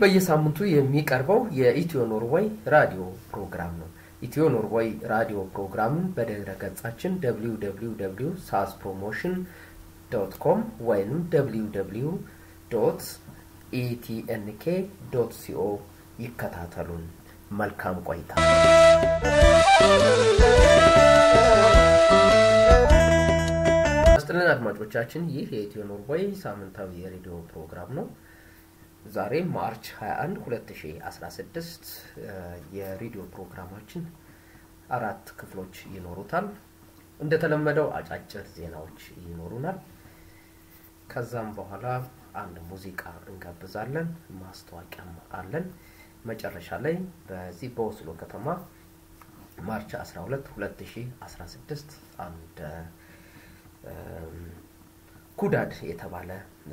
በየሳምንቱ የሚቀርበው የኢትዮ ኖርዌይ ራዲዮ ፕሮግራም ነው። ኢትዮ ኖርዌይ ራዲዮ ፕሮግራምን በድረ ገጻችን ደብሊው ደብሊው ደብሊው ሳስ ፕሮሞሽን ዶት ኮም ወይም ደብሊው ደብሊው ዶት ኢቲኤንኬ ዶት ሲኦ ይከታተሉን። መልካም ቆይታ። ስጥልን አድማጮቻችን፣ ይህ የኢትዮ ኖርዌይ ሳምንታዊ የሬዲዮ ፕሮግራም ነው። ዛሬ ማርች 21 2016 የሬዲዮ ፕሮግራማችን አራት ክፍሎች ይኖሩታል። እንደተለመደው አጫጭር ዜናዎች ይኖሩናል። ከዛም በኋላ አንድ ሙዚቃ እንጋብዛለን። ማስታወቂያም አለን። መጨረሻ ላይ በዚህ በኦስሎ ከተማ ማርች 12 2016 አንድ ኩዳድ የተባለ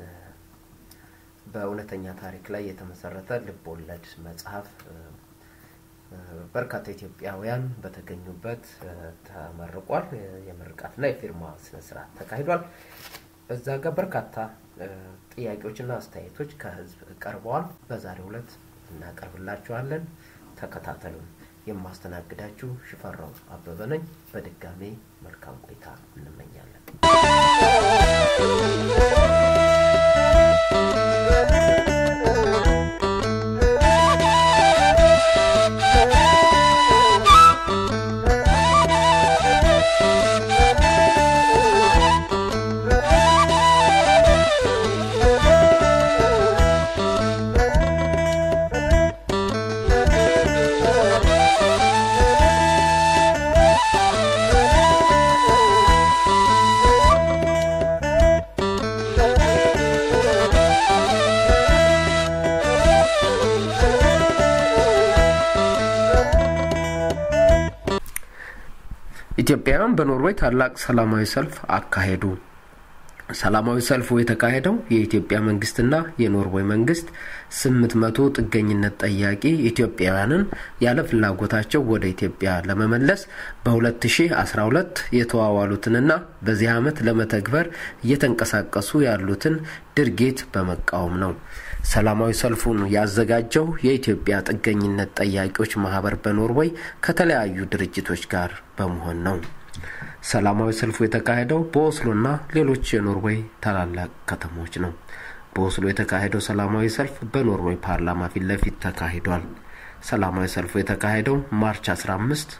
በእውነተኛ ታሪክ ላይ የተመሰረተ ልብ ወለድ መጽሐፍ በርካታ ኢትዮጵያውያን በተገኙበት ተመርቋል። የምርቃትና የፊርማ ስነስርዓት ተካሂዷል። በዛ ጋር በርካታ ጥያቄዎችና አስተያየቶች ከህዝብ ቀርበዋል። በዛሬው ዕለት እናቀርብላችኋለን። ተከታተሉን። የማስተናግዳችሁ ሽፈራው አበበ ነኝ። በድጋሜ መልካም ቆይታ እንመኛለን። ኢትዮጵያውያን በኖርዌይ ታላቅ ሰላማዊ ሰልፍ አካሄዱ። ሰላማዊ ሰልፉ የተካሄደው የኢትዮጵያ መንግስትና የኖርዌይ መንግስት ስምንት መቶ ጥገኝነት ጠያቂ ኢትዮጵያውያንን ያለ ፍላጎታቸው ወደ ኢትዮጵያ ለመመለስ በ2012 የተዋዋሉትንና በዚህ ዓመት ለመተግበር እየተንቀሳቀሱ ያሉትን ድርጊት በመቃወም ነው። ሰላማዊ ሰልፉን ያዘጋጀው የኢትዮጵያ ጥገኝነት ጠያቂዎች ማህበር በኖርዌይ ከተለያዩ ድርጅቶች ጋር በመሆን ነው። ሰላማዊ ሰልፉ የተካሄደው በኦስሎና ሌሎች የኖርዌይ ታላላቅ ከተሞች ነው። በኦስሎ የተካሄደው ሰላማዊ ሰልፍ በኖርዌይ ፓርላማ ፊት ለፊት ተካሂዷል። ሰላማዊ ሰልፉ የተካሄደው ማርች 15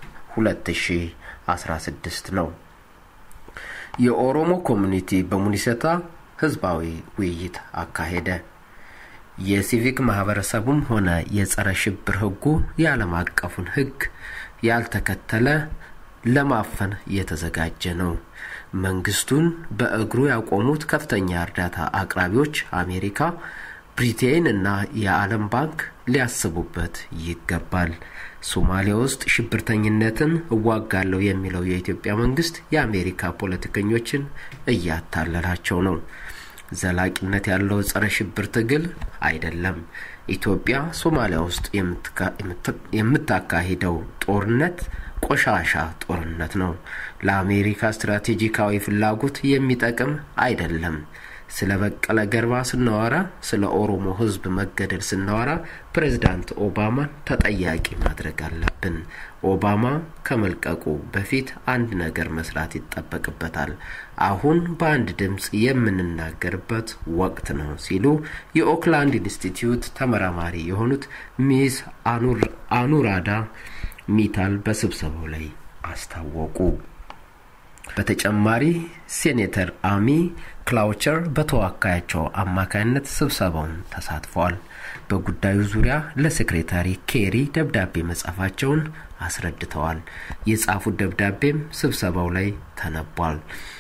2016 ነው። የኦሮሞ ኮሚኒቲ በሙኒሰታ ህዝባዊ ውይይት አካሄደ። የሲቪክ ማህበረሰቡም ሆነ የጸረ ሽብር ህጉ የዓለም አቀፉን ህግ ያልተከተለ ለማፈን የተዘጋጀ ነው። መንግስቱን በእግሩ ያቆሙት ከፍተኛ እርዳታ አቅራቢዎች አሜሪካ፣ ብሪቴን እና የዓለም ባንክ ሊያስቡበት ይገባል። ሶማሊያ ውስጥ ሽብርተኝነትን እዋጋለሁ የሚለው የኢትዮጵያ መንግስት የአሜሪካ ፖለቲከኞችን እያታለላቸው ነው። ዘላቂነት ያለው ጸረ ሽብር ትግል አይደለም። ኢትዮጵያ ሶማሊያ ውስጥ የምታካሂደው ጦርነት ቆሻሻ ጦርነት ነው። ለአሜሪካ ስትራቴጂካዊ ፍላጎት የሚጠቅም አይደለም። ስለ በቀለ ገርባ ስናወራ፣ ስለ ኦሮሞ ህዝብ መገደል ስናወራ ፕሬዝዳንት ኦባማን ተጠያቂ ማድረግ አለብን። ኦባማ ከመልቀቁ በፊት አንድ ነገር መስራት ይጠበቅበታል። አሁን በአንድ ድምፅ የምንናገርበት ወቅት ነው ሲሉ የኦክላንድ ኢንስቲትዩት ተመራማሪ የሆኑት ሚስ አኑራዳ ሚታል በስብሰባው ላይ አስታወቁ። በተጨማሪ ሴኔተር አሚ ክላውቸር በተወካያቸው አማካይነት ስብሰባውን ተሳትፈዋል። በጉዳዩ ዙሪያ ለሴክሬታሪ ኬሪ ደብዳቤ መጻፋቸውን አስረድተዋል። የጻፉት ደብዳቤም ስብሰባው ላይ ተነቧል።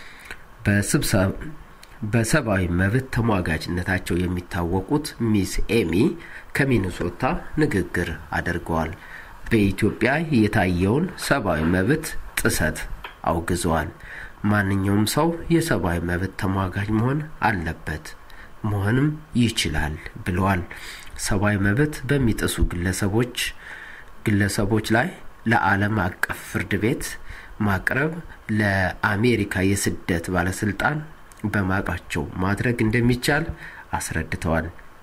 በሰብአዊ መብት ተሟጋጅነታቸው የሚታወቁት ሚስ ኤሚ ከሚኒሶታ ንግግር አድርገዋል። በኢትዮጵያ የታየውን ሰብአዊ መብት ጥሰት አውግዘዋል። ማንኛውም ሰው የሰብአዊ መብት ተሟጋጅ መሆን አለበት መሆንም ይችላል ብለዋል። ሰብአዊ መብት በሚጥሱ ግለሰቦች ግለሰቦች ላይ ለዓለም አቀፍ ፍርድ ቤት ማቅረብ ለአሜሪካ የስደት ባለስልጣን በማቃቸው ማድረግ እንደሚቻል አስረድተዋል።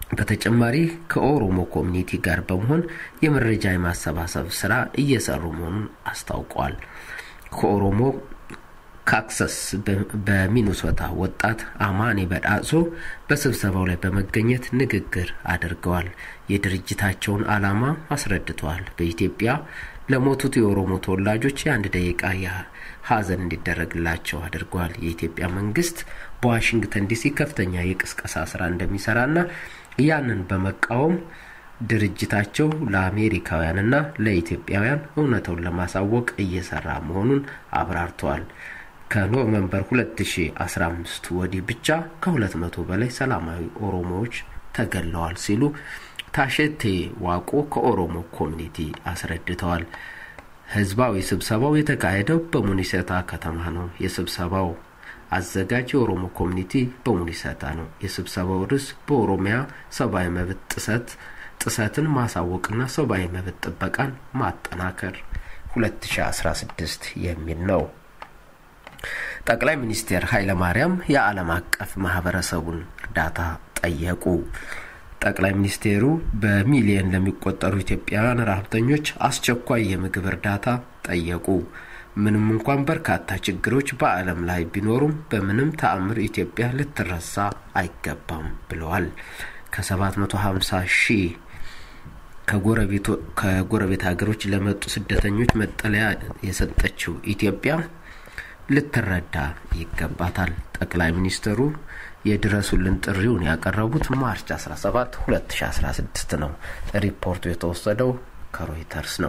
በተጨማሪ ከኦሮሞ ኮሚኒቲ ጋር በመሆን የመረጃ የማሰባሰብ ስራ እየሰሩ መሆኑን አስታውቀዋል። ከኦሮሞ ካክሰስ በሚኒሶታ ወጣት አማኔ በዳሶ በስብሰባው ላይ በመገኘት ንግግር አድርገዋል። የድርጅታቸውን ዓላማ አስረድተዋል። በኢትዮጵያ ለሞቱት የኦሮሞ ተወላጆች የአንድ ደቂቃ ሀዘን እንዲደረግላቸው አድርገዋል። የኢትዮጵያ መንግስት በዋሽንግተን ዲሲ ከፍተኛ የቅስቀሳ ስራ እንደሚሰራና ያንን በመቃወም ድርጅታቸው ለአሜሪካውያንና ለኢትዮጵያውያን እውነተውን ለማሳወቅ እየሰራ መሆኑን አብራርተዋል። ከኖቨምበር 2015 ወዲህ ብቻ ከ200 በላይ ሰላማዊ ኦሮሞዎች ተገለዋል ሲሉ ታሸቴ ዋቆ ከኦሮሞ ኮሚኒቲ አስረድተዋል። ህዝባዊ ስብሰባው የተካሄደው በሙኒሰታ ከተማ ነው። የስብሰባው አዘጋጅ የኦሮሞ ኮሚኒቲ በሙኒሰታ ነው። የስብሰባው ርዕስ በኦሮሚያ ሰብአዊ መብት ጥሰት ጥሰትን ማሳወቅና ሰብአዊ መብት ጥበቃን ማጠናከር 2016 የሚል ነው። ጠቅላይ ሚኒስትር ኃይለማርያም የዓለም አቀፍ ማህበረሰቡን እርዳታ ጠየቁ። ጠቅላይ ሚኒስቴሩ በሚሊየን ለሚቆጠሩ ኢትዮጵያውያን ረሀብተኞች አስቸኳይ የምግብ እርዳታ ጠየቁ። ምንም እንኳን በርካታ ችግሮች በዓለም ላይ ቢኖሩም በምንም ተአምር ኢትዮጵያ ልትረሳ አይገባም ብለዋል። ከ750 ሺህ ከጎረቤት ሀገሮች ለመጡ ስደተኞች መጠለያ የሰጠችው ኢትዮጵያ ልትረዳ ይገባታል። ጠቅላይ ሚኒስትሩ የድረሱልን ጥሪውን ያቀረቡት ማርች 17 2016 ነው። ሪፖርቱ የተወሰደው ከሮይተርስ ነው።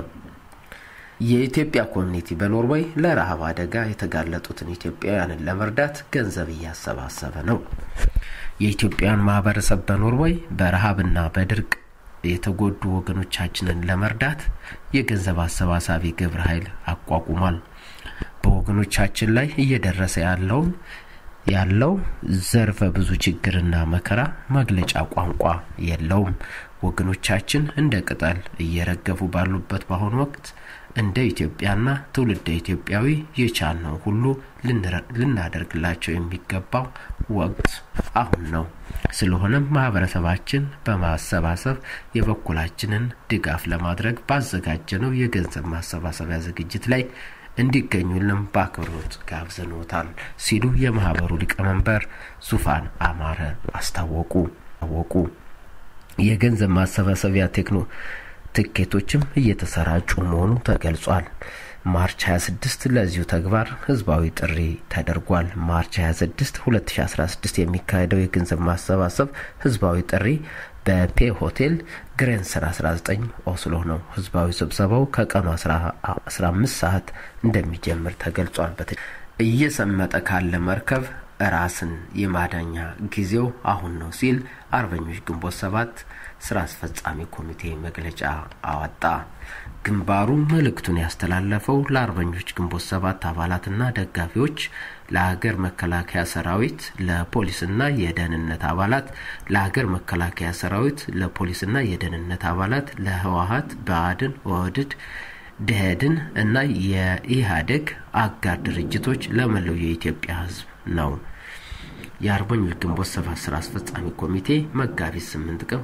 የኢትዮጵያ ኮሚኒቲ በኖርዌይ ለረሃብ አደጋ የተጋለጡትን ኢትዮጵያውያንን ለመርዳት ገንዘብ እያሰባሰበ ነው። የኢትዮጵያን ማህበረሰብ በኖርዌይ በረሃብና በድርቅ የተጎዱ ወገኖቻችንን ለመርዳት የገንዘብ አሰባሳቢ ግብረ ኃይል አቋቁሟል። በወገኖቻችን ላይ እየደረሰ ያለውን ያለው ዘርፈ ብዙ ችግርና መከራ መግለጫ ቋንቋ የለውም። ወገኖቻችን እንደ ቅጠል እየረገፉ ባሉበት በአሁኑ ወቅት እንደ ኢትዮጵያና ትውልደ ኢትዮጵያዊ የቻልነው ሁሉ ልናደርግላቸው የሚገባው ወቅት አሁን ነው። ስለሆነም ማህበረሰባችን በማሰባሰብ የበኩላችንን ድጋፍ ለማድረግ ባዘጋጀነው የገንዘብ ማሰባሰቢያ ዝግጅት ላይ እንዲገኙልን በአክብሮት ጋብዘኖታል ሲሉ የማህበሩ ሊቀመንበር ዙፋን አማረ አስታወቁ አወቁ የገንዘብ ማሰባሰቢያ ቴክኖ ትኬቶችም እየተሰራጩ መሆኑ ተገልጿል። ማርች 26 ለዚሁ ተግባር ህዝባዊ ጥሪ ተደርጓል። ማርች 26 2016 የሚካሄደው የገንዘብ ማሰባሰብ ህዝባዊ ጥሪ በፔ ሆቴል ግሬንሰር 19 ኦስሎ ነው። ህዝባዊ ስብሰባው ከቀኑ 15 ሰዓት እንደሚጀምር ተገልጿል። እየሰመጠ ካለ መርከብ ራስን የማዳኛ ጊዜው አሁን ነው ሲል አርበኞች ግንቦት ሰባት ስራ አስፈጻሚ ኮሚቴ መግለጫ አወጣ። ግንባሩ መልእክቱን ያስተላለፈው ለአርበኞች ግንቦት ሰባት አባላትና ደጋፊዎች፣ ለሀገር መከላከያ ሰራዊት፣ ለፖሊስና የደህንነት አባላት፣ ለሀገር መከላከያ ሰራዊት፣ ለፖሊስና የደህንነት አባላት፣ ለህወሀት፣ ብአዴን፣ ኦህዴድ ደህድን እና የኢህአዴግ አጋር ድርጅቶች ለመላው የኢትዮጵያ ህዝብ ነው። የአርበኞች ግንቦት ሰባት ስራ አስፈጻሚ ኮሚቴ መጋቢት 8 ቀን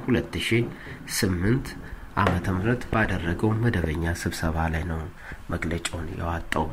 2008 ዓመተ ምህረት ባደረገው መደበኛ ስብሰባ ላይ ነው መግለጫውን ያወጣው።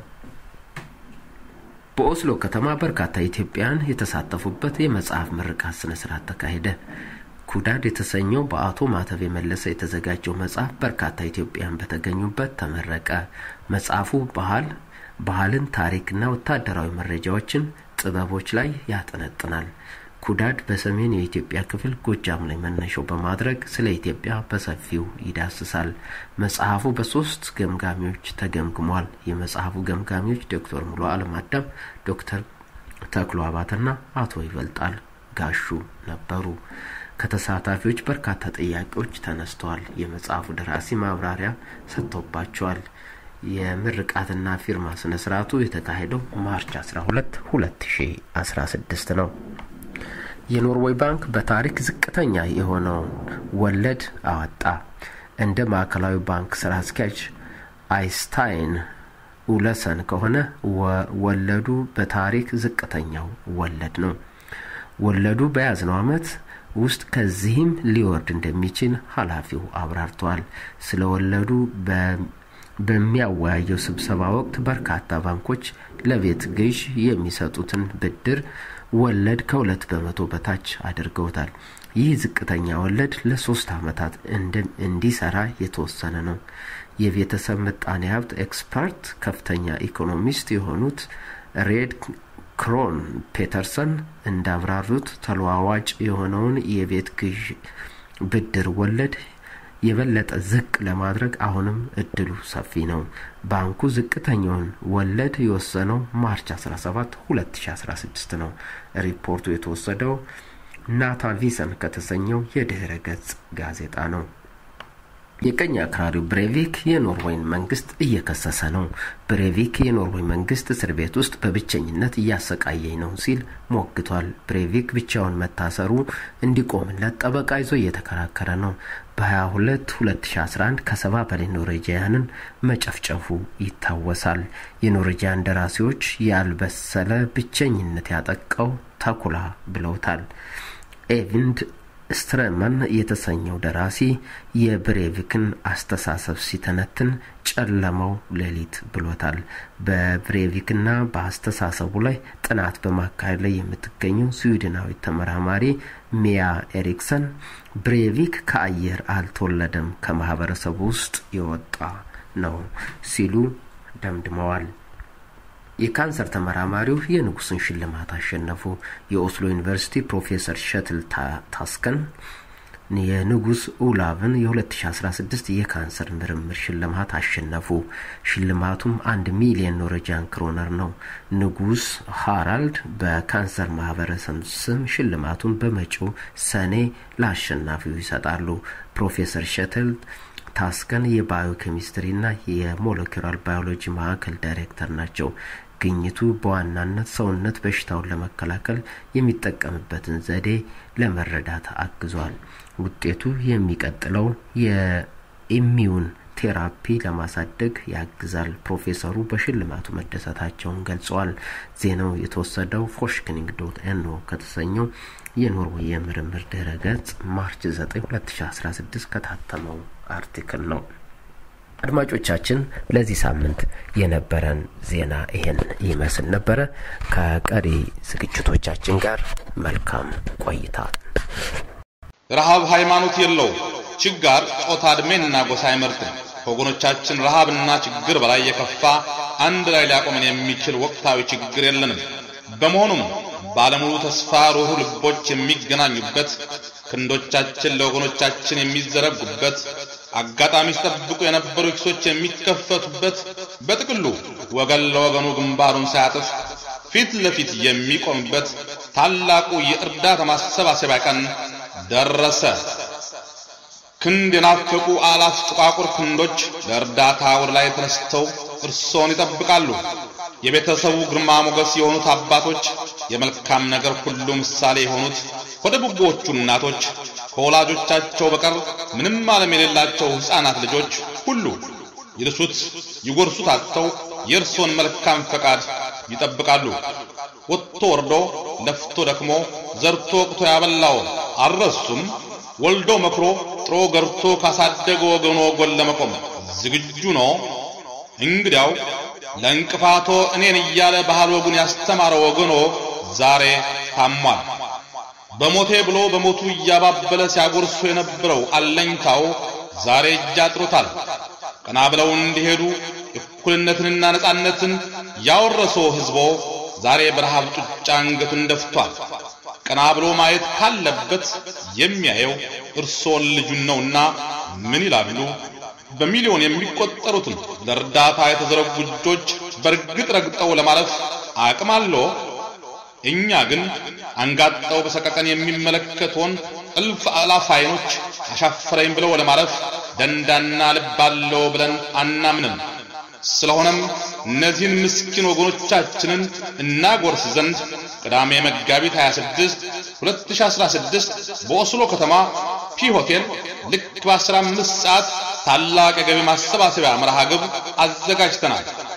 በኦስሎ ከተማ በርካታ ኢትዮጵያውያን የተሳተፉበት የመጽሐፍ ምርቃት ስነ ስርዓት ተካሄደ። ኩዳድ የተሰኘው በአቶ ማተብ የመለሰ የተዘጋጀው መጽሐፍ በርካታ ኢትዮጵያውያን በተገኙበት ተመረቀ። መጽሐፉ ባህል ባህልን፣ ታሪክና ወታደራዊ መረጃዎችን ጥበቦች ላይ ያጠነጥናል። ኩዳድ በሰሜን የኢትዮጵያ ክፍል ጎጃም ላይ መነሻው በማድረግ ስለ ኢትዮጵያ በሰፊው ይዳስሳል። መጽሐፉ በሶስት ገምጋሚዎች ተገምግሟል። የመጽሐፉ ገምጋሚዎች ዶክተር ሙሉ አለም አዳም፣ ዶክተር ተክሎ አባተና አቶ ይበልጣል ጋሹ ነበሩ። ከተሳታፊዎች በርካታ ጥያቄዎች ተነስተዋል። የመጽሐፉ ደራሲ ማብራሪያ ሰጥቶባቸዋል። የምርቃትና ፊርማ ስነ ስርዓቱ የተካሄደው ማርች 12 2016 ነው። የኖርዌይ ባንክ በታሪክ ዝቅተኛ የሆነውን ወለድ አወጣ። እንደ ማዕከላዊ ባንክ ስራ አስኪያጅ አይስታይን ኡለሰን ከሆነ ወለዱ በታሪክ ዝቅተኛው ወለድ ነው። ወለዱ በያዝነው ዓመት ውስጥ ከዚህም ሊወርድ እንደሚችል ኃላፊው አብራርተዋል። ስለወለዱ በሚያወያየው ስብሰባ ወቅት በርካታ ባንኮች ለቤት ግዥ የሚሰጡትን ብድር ወለድ ከሁለት በመቶ በታች አድርገውታል። ይህ ዝቅተኛ ወለድ ለሶስት ዓመታት እንዲሰራ የተወሰነ ነው። የቤተሰብ ምጣኔ ሀብት ኤክስፐርት ከፍተኛ ኢኮኖሚስት የሆኑት ሬድ ክሮን ፔተርሰን እንዳብራሩት ተለዋዋጭ የሆነውን የቤት ግዥ ብድር ወለድ የበለጠ ዝቅ ለማድረግ አሁንም እድሉ ሰፊ ነው። ባንኩ ዝቅተኛውን ወለድ የወሰነው ማርች 17 2016 ነው። ሪፖርቱ የተወሰደው ናታቪሰን ከተሰኘው የድህረ ገጽ ጋዜጣ ነው። የቀኝ አክራሪው ብሬቪክ የኖርዌይን መንግስት እየከሰሰ ነው። ብሬቪክ የኖርዌይ መንግስት እስር ቤት ውስጥ በብቸኝነት እያሰቃየኝ ነው ሲል ሞግቷል። ብሬቪክ ብቻውን መታሰሩ እንዲቆምለት ጠበቃ ይዞ እየተከራከረ ነው። በ22 2011 ከሰባ በላይ ኖርዌጂያንን መጨፍጨፉ ይታወሳል። የኖርዌጂያን ደራሲዎች ያልበሰለ ብቸኝነት ያጠቃው ተኩላ ብለውታል። ኤቪንድ ስትረመን የተሰኘው ደራሲ የብሬቪክን አስተሳሰብ ሲተነትን ጨለማው ሌሊት ብሎታል። በብሬቪክና በአስተሳሰቡ ላይ ጥናት በማካሄድ ላይ የምትገኘው ስዊድናዊት ተመራማሪ ሚያ ኤሪክሰን ብሬቪክ ከአየር አልተወለደም፣ ከማህበረሰቡ ውስጥ የወጣ ነው ሲሉ ደምድመዋል። የካንሰር ተመራማሪው የንጉስን ሽልማት አሸነፉ። የኦስሎ ዩኒቨርሲቲ ፕሮፌሰር ሸትል ታስከን የንጉስ ኡላቭን የ2016 የካንሰር ምርምር ሽልማት አሸነፉ። ሽልማቱም አንድ ሚሊዮን ኖርዌጂያን ክሮነር ነው። ንጉስ ሃራልድ በካንሰር ማህበረሰብ ስም ሽልማቱን በመጪው ሰኔ ለአሸናፊው ይሰጣሉ። ፕሮፌሰር ሸትል ታስከን የባዮ ኬሚስትሪና የሞለኪውላር ባዮሎጂ ማዕከል ዳይሬክተር ናቸው። ግኝቱ በዋናነት ሰውነት በሽታውን ለመከላከል የሚጠቀምበትን ዘዴ ለመረዳት አግዟል። ውጤቱ የሚቀጥለው የኢሚዩን ቴራፒ ለማሳደግ ያግዛል። ፕሮፌሰሩ በሽልማቱ መደሰታቸውን ገልጸዋል። ዜናው የተወሰደው ፎሽክኒንግ ዶት ኤንኦ ከተሰኘው የኖርዌይ የምርምር ድረ ገጽ ማርች 9 2016 ከታተመው አርቲክል ነው። አድማጮቻችን ለዚህ ሳምንት የነበረን ዜና ይሄን ይመስል ነበረ። ከቀሪ ዝግጅቶቻችን ጋር መልካም ቆይታ። ረሃብ ሃይማኖት የለው፣ ችጋር ጾታ፣ ዕድሜንና ጎሳ አይመርጥም። ከወገኖቻችን ረሃብና ችግር በላይ የከፋ አንድ ላይ ሊያቆመን የሚችል ወቅታዊ ችግር የለንም። በመሆኑም ባለሙሉ ተስፋ ሩህ ልቦች የሚገናኙበት ክንዶቻችን ለወገኖቻችን የሚዘረጉበት አጋጣሚ ሲጠብቁ የነበሩ ኪሶች የሚከፈቱበት በጥቅሉ ወገን ለወገኑ ግንባሩን ሳያጥፍ ፊት ለፊት የሚቆምበት ታላቁ የእርዳታ ማሰባሰቢያ ቀን ደረሰ። ክንድ የናፈቁ አላፍ ጥቋቁር ክንዶች ለእርዳታ ወደ ላይ ተነስተው እርሶን ይጠብቃሉ። የቤተሰቡ ግርማ ሞገስ የሆኑት አባቶች፣ የመልካም ነገር ሁሉ ምሳሌ የሆኑት ወደ ቡቦዎቹ እናቶች፣ ከወላጆቻቸው በቀር ምንም ዓለም የሌላቸው ሕፃናት ልጆች ሁሉ ይልሱት ይጎርሱት አጥተው የእርሶን መልካም ፈቃድ ይጠብቃሉ። ወጥቶ ወርዶ ለፍቶ ደክሞ ዘርቶ ወቅቶ ያበላው አልረሱም። ወልዶ መክሮ ጥሮ ገርቶ ካሳደገ ወገኖ ጎን ለመቆም ዝግጁ ነው። እንግዲያው ለእንቅፋቶ እኔን እያለ ባህል ወጉን ያስተማረ ወገኖ ዛሬ ታሟል። በሞቴ ብሎ በሞቱ እያባበለ ሲያጎርሶ የነበረው አለኝታው ዛሬ እጅ አጥሮታል። ቀና ብለው እንዲሄዱ እኩልነትንና ነጻነትን ያወረሰው ሕዝቦ ዛሬ በረሃብ ጡጫ አንገቱን ደፍቷል። ቀና ብሎ ማየት ካለበት የሚያየው እርሶን ልጁን ነውና ምን ይላሉ? በሚሊዮን የሚቆጠሩትን ለእርዳታ የተዘረጉ እጆች በእርግጥ ረግጠው ለማለፍ አቅም አለው። እኛ ግን አንጋጠው በሰቀቀን የሚመለከቱን እልፍ አላፍ አይኖች አሻፈረኝ ብለው ለማለፍ ደንዳና ልብ አለው ብለን አናምንም። ስለሆነም እነዚህን ምስኪን ወገኖቻችንን እናጎርስ ዘንድ ቅዳሜ መጋቢት 26 2016 በኦስሎ ከተማ ፒ ሆቴል ልክ በ15 ሰዓት ታላቅ የገቢ ማሰባሰቢያ መርሃ ግብር አዘጋጅተናል።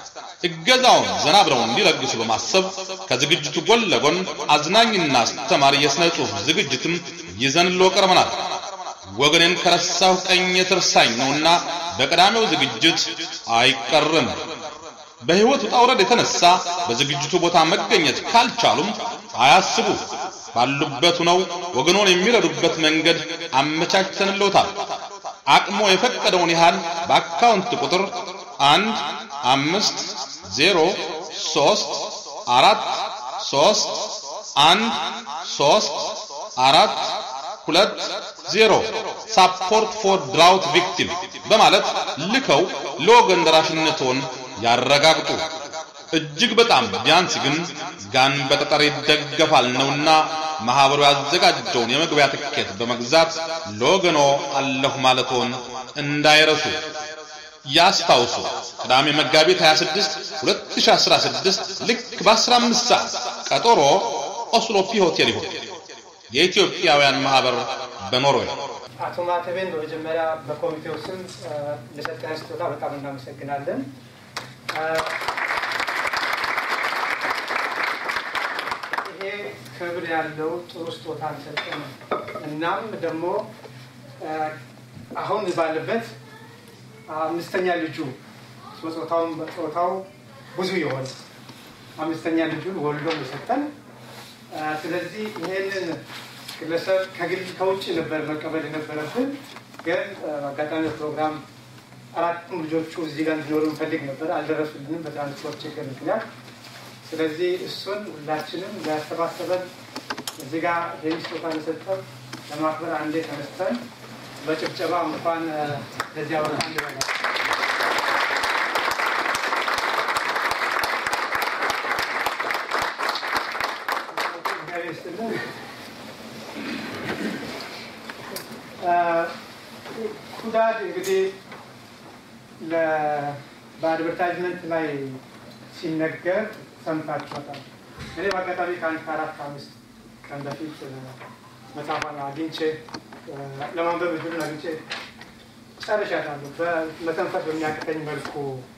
እገዛውን ዘና ብለው እንዲለግሱ በማሰብ ከዝግጅቱ ጎን ለጎን አዝናኝና አስተማሪ የሥነ ጽሑፍ ዝግጅትም ይዘንሎ ቀርበናል። ወገኔን ከረሳሁ ቀኝ ትርሳኝ ነውና በቀዳሚው ዝግጅት አይቀርም። በሕይወት ውጣ ውረድ የተነሳ በዝግጅቱ ቦታ መገኘት ካልቻሉም አያስቡ። ባሉበት ሆነው ወገኖን የሚረዱበት መንገድ አመቻችተንልዎታል። አቅሞ የፈቀደውን ያህል በአካውንት ቁጥር አንድ አምስት ዜሮ ሶስት አራት ሶስት አንድ ሶስት አራት ሁለት ዜሮ ሳፖርት ፎር ድራውት ቪክቲም በማለት ልከው ለወገን ደራሽነትዎን ያረጋግጡ። እጅግ በጣም ቢያንስ ግን ጋን በጠጠር ይደገፋል ነውና ማህበሩ ያዘጋጀውን የመግቢያ ትኬት በመግዛት ለወገኖ አለሁ ማለቶን እንዳይረሱ ያስታውሱ። ቅዳሜ መጋቢት 26 2016 ልክ በ15 ሰዓት ቀጠሮ ኦስሎ ፒ ሆቴል ይሁን። የኢትዮጵያውያን ማህበር በኖርዌይ አቶ ማተቤን በመጀመሪያ በኮሚቴው ስም ለሰጠን ስጦታ በጣም እናመሰግናለን። ይሄ ክብር ያለው ጥሩ ስጦታ ሰጠን። እናም ደግሞ አሁን ባለበት አምስተኛ ልጁ ጾታውን ጾታው ብዙ የሆነ አምስተኛ ልጁን ወልዶ የሰጠን። ስለዚህ ይሄንን ግለሰብ ከውጭ ነበር መቀበል የነበረብን፣ ግን አጋጣሚ ፕሮግራም አራቱም ልጆቹ እዚህ ጋር እንዲኖሩ እንፈልግ ነበር፣ አልደረሱልንም በትራንስፖርት ችግር ምክንያት። ስለዚህ እሱን ሁላችንም ያሰባሰበን እዚህ ጋር ይህን ስጦታ የሰጠን ለማክበር አንዴ ተነስተን በጭብጨባ እንኳን ለዚያ ወረታ እንበላል። ኩዳድ እንግዲህ በአድቨርታይዝመንት ላይ ሲነገር ሰምታችኋታል። እኔ በአጋጣሚ ከአንድ ከአራት አምስት ቀን በፊት መጽሐፏን አግኝቼ ለማንበብ እድሉን አግኝቼ ጨርሻታለሁ። በመተንፈስ በሚያቅተኝ መልኩ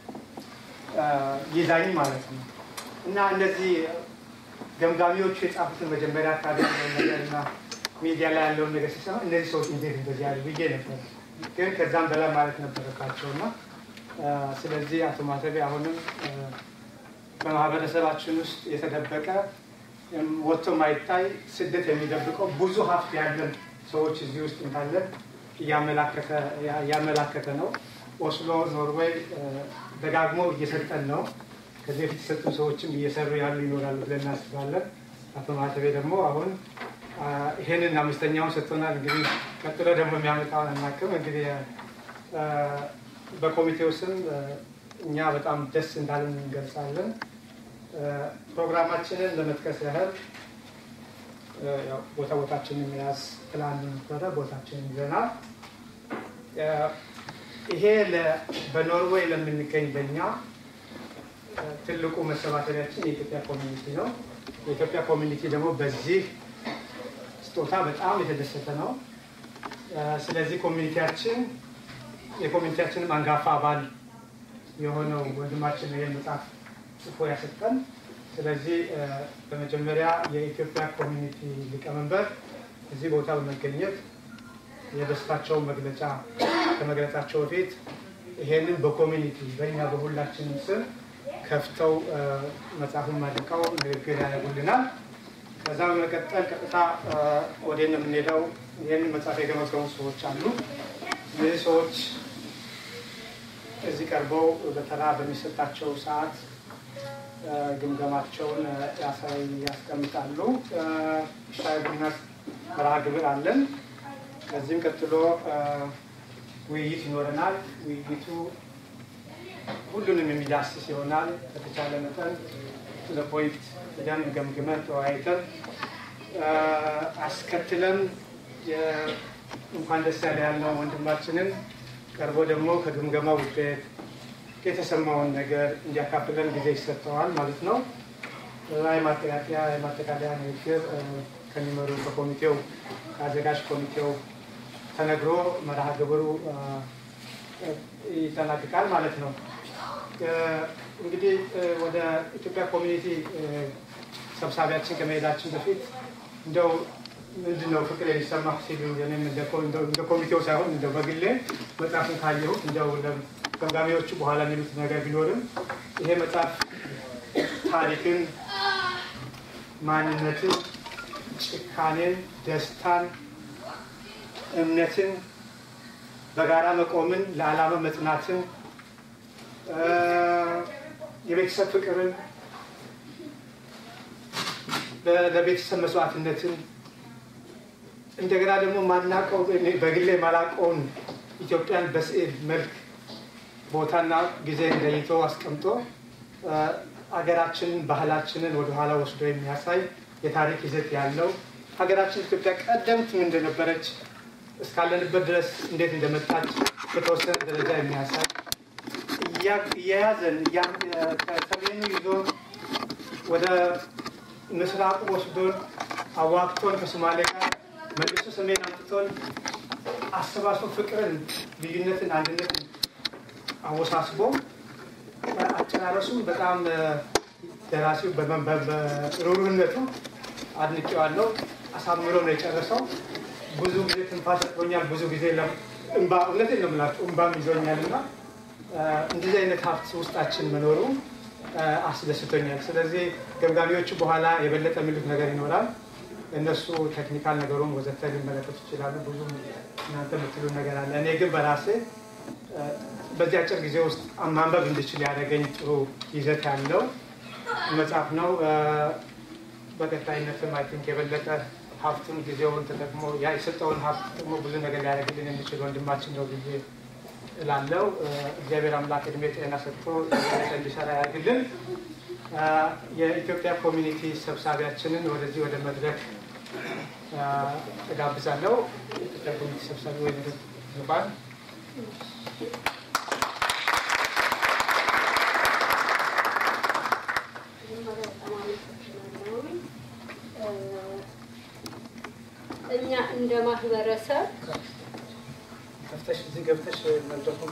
ይዛኝ ማለት ነው እና እነዚህ ገምጋሚዎቹ የጻፉትን መጀመሪያ አካባቢ ያለውን ነገር እና ሚዲያ ላይ ያለውን ነገር ሲሰማ እነዚህ ሰዎች እንዴት እንደዚህ ያሉ ብዬ ነበር። ግን ከዛም በላይ ማለት ነበረባቸው እና ስለዚህ አቶ ማተቤ አሁንም በማህበረሰባችን ውስጥ የተደበቀ ወጥቶ ማይታይ ስደት የሚደብቀው ብዙ ሀብት ያለን ሰዎች እዚህ ውስጥ እንዳለን እያመላከተ ነው። ኦስሎ ኖርዌይ ደጋግሞ እየሰጠን ነው። ከዚህ በፊት የሰጡ ሰዎችም እየሰሩ ያሉ ይኖራሉ ብለን እናስባለን። አቶ ማተቤ ደግሞ አሁን ይሄንን አምስተኛውን ሰጥቶናል። እንግዲህ ቀጥሎ ደግሞ የሚያመጣውን አናውቅም። እንግዲህ በኮሚቴው ስም እኛ በጣም ደስ እንዳለን እንገልጻለን። ፕሮግራማችንን ለመጥቀስ ያህል ቦታ ቦታችንን መያዝ ፕላን ነበረ። ቦታችንን ይዘናል። ይሄ በኖርዌይ ለምንገኝ ለእኛ ትልቁ መሰባሰቢያችን የኢትዮጵያ ኮሚኒቲ ነው። የኢትዮጵያ ኮሚኒቲ ደግሞ በዚህ ስጦታ በጣም የተደሰተ ነው። ስለዚህ ኮሚኒቲያችን የኮሚኒቲያችንም አንጋፋ አባል የሆነው ወንድማችን ነው ይህን መጽሐፍ ጽፎ ያሰጠን። ስለዚህ በመጀመሪያ የኢትዮጵያ ኮሚኒቲ ሊቀመንበር እዚህ ቦታ በመገኘት የደስታቸውን መግለጫ ከመግለጻቸው በፊት ይሄንን በኮሚኒቲ በእኛ በሁላችንም ስም ከፍተው መጽሐፉን ማድቀው ንግግር ያደርጉልናል። ከዛ በመቀጠል ቀጥታ ወደ የምንሄደው ይህንን መጽሐፍ የገመገሙ ሰዎች አሉ። እነዚህ ሰዎች እዚህ ቀርበው በተራ በሚሰጣቸው ሰዓት ግምገማቸውን ያስቀምጣሉ። ሻይ ቡና መርሃ ግብር አለን። ከዚህም ቀጥሎ ውይይት ይኖረናል። ውይይቱ ሁሉንም የሚዳስስ ይሆናል። ከተቻለ መጠን ለፖይንት ሄደን ገምግመን ተወያይተን አስከትለን እንኳን ደስ ያለ ያልነው ወንድማችንን ቀርቦ ደግሞ ከግምገማ ውጤት የተሰማውን ነገር እንዲያካፍለን ጊዜ ይሰጠዋል ማለት ነው። የማጠቃለያ የማጠቃለያ ንግግር ከሚመሩ ከኮሚቴው ከአዘጋጅ ኮሚቴው ተነግሮ መርሃ ግብሩ ይጠናቅቃል ማለት ነው። እንግዲህ ወደ ኢትዮጵያ ኮሚኒቲ ሰብሳቢያችን ከመሄዳችን በፊት እንደው ምንድን ነው ፍቅር የሚሰማ ሲሉ እኔም እንደ ኮሚቴው ሳይሆን እንደ በግሌ መጽሐፍን ካየሁት እንደው ገምጋሚዎቹ በኋላ የሚሉት ነገር ቢኖርም ይሄ መጽሐፍ ታሪክን፣ ማንነትን፣ ጭካኔን፣ ደስታን፣ እምነትን፣ በጋራ መቆምን፣ ለዓላማ መጽናትን፣ የቤተሰብ ፍቅርን፣ ለቤተሰብ መስዋዕትነትን እንደገና ደግሞ ማናቀው በግሌ ማላቀውን ኢትዮጵያን በስዕል መልክ ቦታና ጊዜ ለይቶ አስቀምጦ ሀገራችንን ባህላችንን ወደኋላ ወስዶ የሚያሳይ የታሪክ ይዘት ያለው ሀገራችን ኢትዮጵያ ቀደምት ምን እንደነበረች እስካለንበት ድረስ እንዴት እንደመጣች በተወሰነ ደረጃ የሚያሳይ እየያዘን ከሰሜኑ ይዞን ወደ ምስራቁ ወስዶን አዋቅቶን ከሶማሌ ጋር መልሶ ሰሜን አምጥቶን አሰባስቦ ፍቅርን፣ ልዩነትን፣ አንድነትን አወሳስቦ አጨራረሱም በጣም ደራሲው በሩሩነቱ አድንቄዋለሁ። አሳምሮ ነው የጨረሰው። ብዙ ጊዜ ትንፋሽ ሰጥቶኛል። ብዙ ጊዜ እንባ እውነቴን ነው የምላቸው እንባም ይዞኛል እና እንደዚህ አይነት ሀብት ውስጣችን መኖሩ አስደስቶኛል። ስለዚህ ገምጋሚዎቹ በኋላ የበለጠ የሚሉት ነገር ይኖራል። እነሱ ቴክኒካል ነገሩን ወዘተ ሊመለከቱ ይችላሉ። ብዙ እናንተ የምትሉ ነገር አለ። እኔ ግን በራሴ በዚህ አጭር ጊዜ ውስጥ ማንበብ እንድችል ያደረገኝ ጥሩ ይዘት ያለው መጽሐፍ ነው። በቀጣይነትም አይ ቲንክ የበለጠ ሀብቱን ጊዜውን ተጠቅሞ የሰጠውን ሀብት ደግሞ ብዙ ነገር ሊያደርግልን የሚችል ወንድማችን ነው ብዬ እላለሁ። እግዚአብሔር አምላክ እድሜ ጤና ሰጥቶ እንዲሰራ ያድርግልን። የኢትዮጵያ ኮሚኒቲ ሰብሳቢያችንን ወደዚህ ወደ መድረክ እጋብዛለሁ። የኢትዮጵያ ኮሚኒቲ ሰብሳቢ ወይ ዙፋን እኛ እንደ ማህበረሰብ ከፍተሽ እዚህ ገብተሽ መድረኩን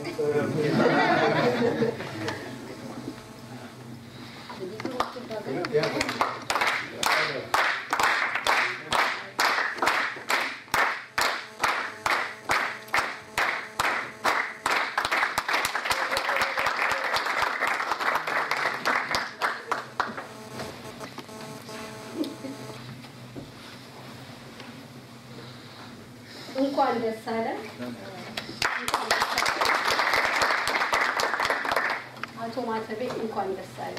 እንኳን ደስ አለ። አቶ ማተቤ እንኳን ደስ አለ።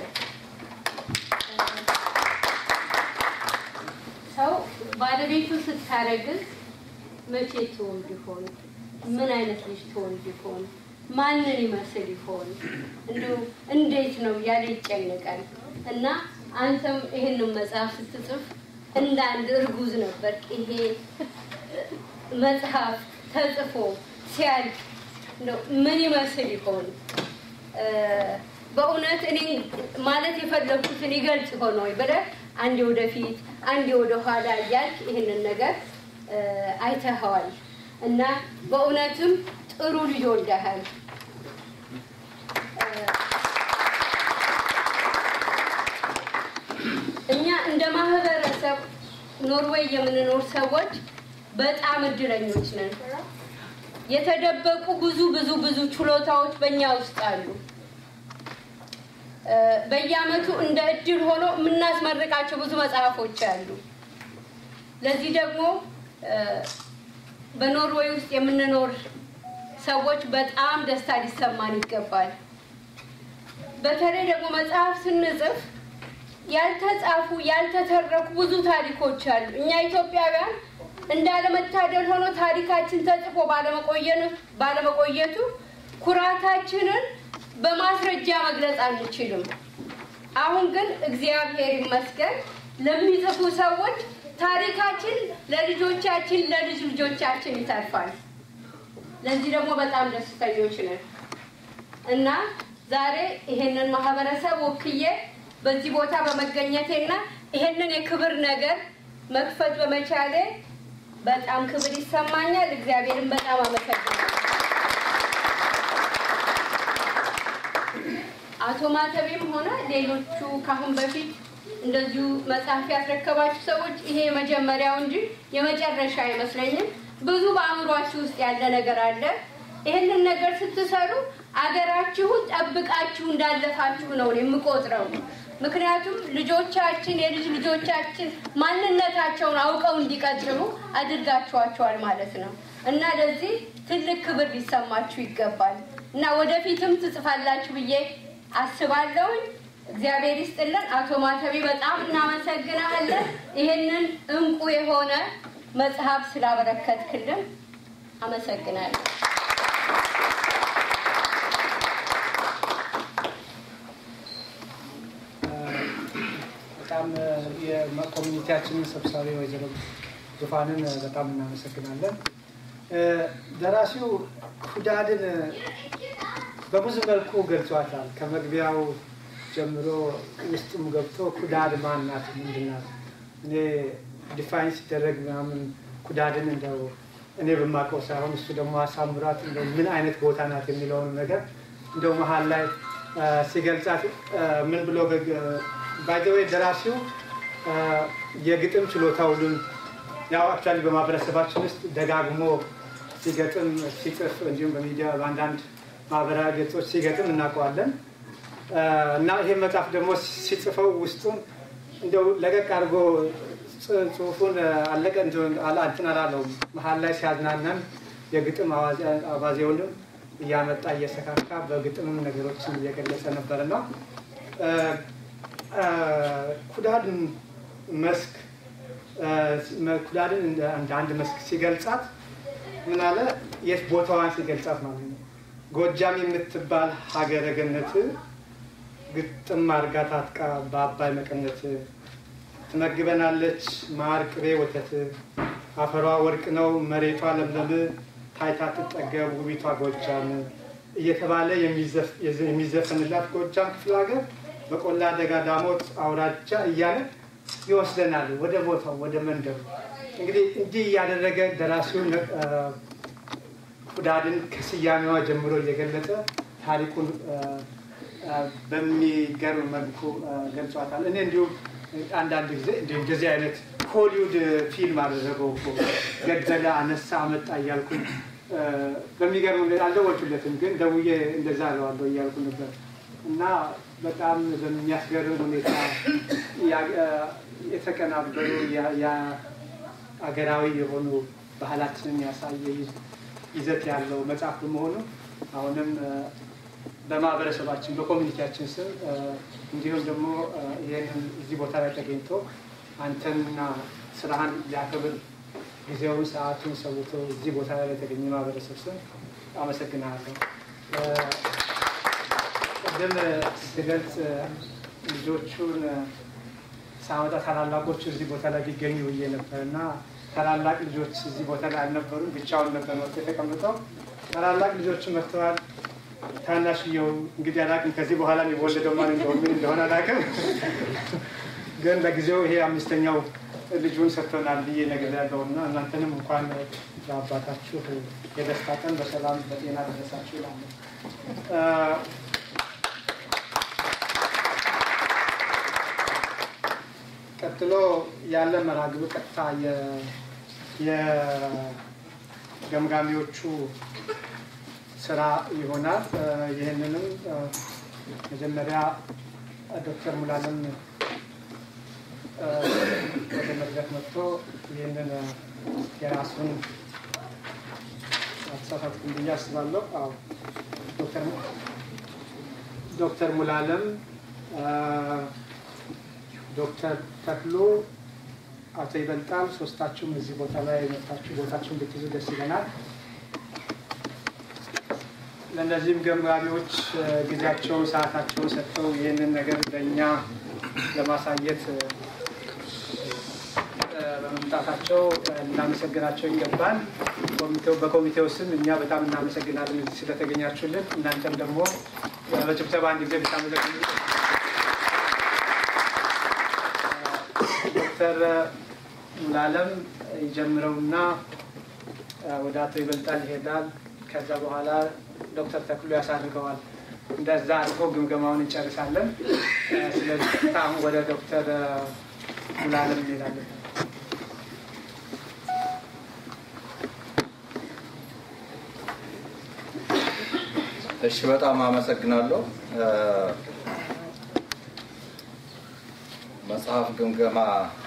ሰው ባለቤቱ ስታረግዝ መቼ ትወልድ ይሆን? ምን አይነት ልጅ ትወልድ ይሆን? ማንን ይመስል ይሆን? እንዲሁ እንዴት ነው እያለ ይጨነቃል። እና አንተም ይህንን መጽሐፍ ስትጽፍ እንደ አንድ እርጉዝ ነበር ይሄ መጽሐፍ ተጽፎ ሲያልቅ ምን ይመስል ይሆን? በእውነት እኔ ማለት የፈለግኩትን ይገልጽ ሆነ ወይ ብለህ አንዴ ወደፊት አንዴ ወደ ኋላ እያልክ ይህንን ነገር አይተኸዋል እና በእውነትም ጥሩ ልጅ ወልደሃል። እኛ እንደ ማህበረሰብ ኖርዌይ የምንኖር ሰዎች በጣም እድለኞች ነን። የተደበቁ ብዙ ብዙ ብዙ ችሎታዎች በእኛ ውስጥ አሉ። በየአመቱ እንደ እድል ሆኖ የምናስመርቃቸው ብዙ መጽሐፎች አሉ። ለዚህ ደግሞ በኖርዌይ ውስጥ የምንኖር ሰዎች በጣም ደስታ ሊሰማን ይገባል። በተለይ ደግሞ መጽሐፍ ስንጽፍ ያልተጻፉ ያልተተረኩ ብዙ ታሪኮች አሉ። እኛ ኢትዮጵያውያን እንዳለመታደል ሆኖ ታሪካችን ተጽፎ ባለመቆየቱ ኩራታችንን በማስረጃ መግለጽ አንችልም። አሁን ግን እግዚአብሔር ይመስገን ለሚጽፉ ሰዎች ታሪካችን ለልጆቻችን ለልጅ ልጆቻችን ይተርፋል። ለዚህ ደግሞ በጣም ደስተኞች ነን እና ዛሬ ይሄንን ማህበረሰብ ወክዬ በዚህ ቦታ በመገኘቴና ይሄንን የክብር ነገር መክፈት በመቻሌ በጣም ክብር ይሰማኛል። እግዚአብሔርን በጣም አመሰግናለሁ። አቶ ማተቤም ሆነ ሌሎቹ ካሁን በፊት እንደዚሁ መጽሐፍ ያስረከባችሁ ሰዎች ይሄ የመጀመሪያው እንጂ የመጨረሻ አይመስለኝም። ብዙ በአእምሯችሁ ውስጥ ያለ ነገር አለ። ይህንን ነገር ስትሰሩ አገራችሁን ጠብቃችሁ እንዳለፋችሁ ነው እኔ የምቆጥረው። ምክንያቱም ልጆቻችን የልጅ ልጆቻችን ማንነታቸውን አውቀው እንዲቀጥሉ አድርጋችኋቸዋል ማለት ነው እና ለዚህ ትልቅ ክብር ሊሰማችሁ ይገባል እና ወደፊትም ትጽፋላችሁ ብዬ አስባለሁኝ። እግዚአብሔር ይስጥልን። አቶ ማተቤ በጣም እናመሰግናለን። ይህንን እንቁ የሆነ መጽሐፍ ስላበረከትክልን አመሰግናለሁ። በጣም የኮሚኒቲያችንን ሰብሳቢ ወይዘሮ ዙፋንን በጣም እናመሰግናለን። ደራሲው ሁዳድን በብዙ መልኩ ገልጿታል። ከመግቢያው ጀምሮ ውስጡም ገብቶ ኩዳድ ማን ናት? ምንድን ናት? እኔ ዲፋይን ሲደረግ ምናምን ኩዳድን እንደው እኔ በማውቀው ሳይሆን እሱ ደግሞ አሳምራት እንደው ምን አይነት ቦታ ናት የሚለውን ነገር እንደው መሀል ላይ ሲገልጻት ምን ብሎ ባይዘወይ ደራሲው የግጥም ችሎታውን ያው አክቹዋሊ በማህበረሰባችን ውስጥ ደጋግሞ ሲገጥም ሲጽፍ እንዲሁም በሚዲያ በአንዳንድ ማህበራዊ ገጾች ሲገጥም እናውቀዋለን እና ይሄ መጽሐፍ ደግሞ ሲጽፈው ውስጡን እንደው ለቀቅ አድርጎ ጽሁፉን አለቀ እንትን አላለውም። መሀል ላይ ሲያዝናናን የግጥም አባዜውንም እያመጣ እየሰካካ በግጥምም ነገሮችን እየገለጸ ነበር እና ኩዳድ መስክ ኩዳድን እንደ አንድ መስክ ሲገልጻት ምን አለ የት ቦታዋን ሲገልጻት ማለት ነው። ጎጃም የምትባል ሀገረ ገነት ግጥም አርጋ ታጥቃ በአባይ መቀነት ትመግበናለች ማር፣ ቅቤ፣ ወተት አፈሯ ወርቅ ነው መሬቷ ለምለም ታይታ ትጠገብ ውቢቷ ጎጃም እየተባለ የሚዘፈንላት ጎጃም ክፍለ ሀገር በቆላ ደጋ ዳሞት አውራጃ እያለ ይወስደናል ወደ ቦታው ወደ መንደሩ። እንግዲህ እንዲህ እያደረገ ደራሲውን ኩዳድን ከስያሜዋ ጀምሮ እየገለጸ ታሪኩን በሚገርም መልኩ ገልጿታል። እኔ እንዲሁም አንዳንድ ጊዜ እንደዚህ አይነት ሆሊውድ ፊልም አደረገው እኮ ገደለ፣ አነሳ፣ አመጣ እያልኩ በሚገርም ሁኔታ አልደወልኩለትም፣ ግን ደውዬ እንደዛ አለዋለሁ እያልኩ ነበር እና በጣም በሚያስገርም ሁኔታ የተቀናበሩ አገራዊ የሆኑ ባህላችንን ያሳየ ይዘት ያለው መጽሐፍ በመሆኑ አሁንም በማህበረሰባችን በኮሚኒቲያችን ስም እንዲሁም ደግሞ ይህንን እዚህ ቦታ ላይ ተገኝቶ አንተንና ስራህን ሊያከብር ጊዜውን ሰዓቱን ሰውቶ እዚህ ቦታ ላይ የተገኘ ማህበረሰብ ስም አመሰግናለሁ። ቅድም ስገልጽ ልጆቹን ሳመጣ ታላላቆቹ እዚህ ቦታ ላይ ቢገኙ ብዬ ነበር እና ታላላቅ ልጆች እዚህ ቦታ ላይ አልነበሩም። ብቻውን ነበር መጥቶ የተቀምጠው። ታላላቅ ልጆቹ መጥተዋል። ታናሽየው እንግዲህ አላውቅም፣ ከዚህ በኋላ የሚወለደው ማን እንደሆነ ምን እንደሆነ አላውቅም። ግን ለጊዜው ይሄ አምስተኛው ልጁን ሰጥቶናል ብዬ ነገር ያለው እና እናንተንም እንኳን ለአባታችሁ የደስታ ቀን በሰላም በጤና ደረሳችሁ ይላለ። ቀጥሎ ያለ መርሃ ግብር ቀጥታ የገምጋሚዎቹ ስራ ይሆናል። ይህንንም መጀመሪያ ዶክተር ሙላለም ወደ መድረክ መጥቶ ይህንን የራሱን አተሳሳትኩም ብዬ አስባለሁ። አዎ ዶክተር ሙላለም ዶክተር ተክሎ አቶ ይበልጣል ሶስታችሁም እዚህ ቦታ ላይ መጣችሁ ቦታችሁን ብትይዙ ደስ ይለናል። ለእነዚህም ገምጋሚዎች ጊዜያቸውን ሰዓታቸውን ሰጥተው ይህንን ነገር ለእኛ ለማሳየት በመምጣታቸው እናመሰግናቸው ይገባል። ኮሚቴው በኮሚቴው ስም እኛ በጣም እናመሰግናለን እዚህ ስለተገኛችሁልን። እናንተም ደግሞ በጭብጨባ አንድ ጊዜ ብታመሰግኑ ዶክተር ሙላለም ይጀምረውና ወደ አቶ ይበልጣል ይሄዳል። ከዛ በኋላ ዶክተር ተክሎ ያሳርገዋል። እንደዛ አድርጎ ግምገማውን እንጨርሳለን። ስለዚህ አሁን ወደ ዶክተር ሙላለም እንሄዳለን። እሺ በጣም አመሰግናለሁ። መጽሐፍ ግምገማ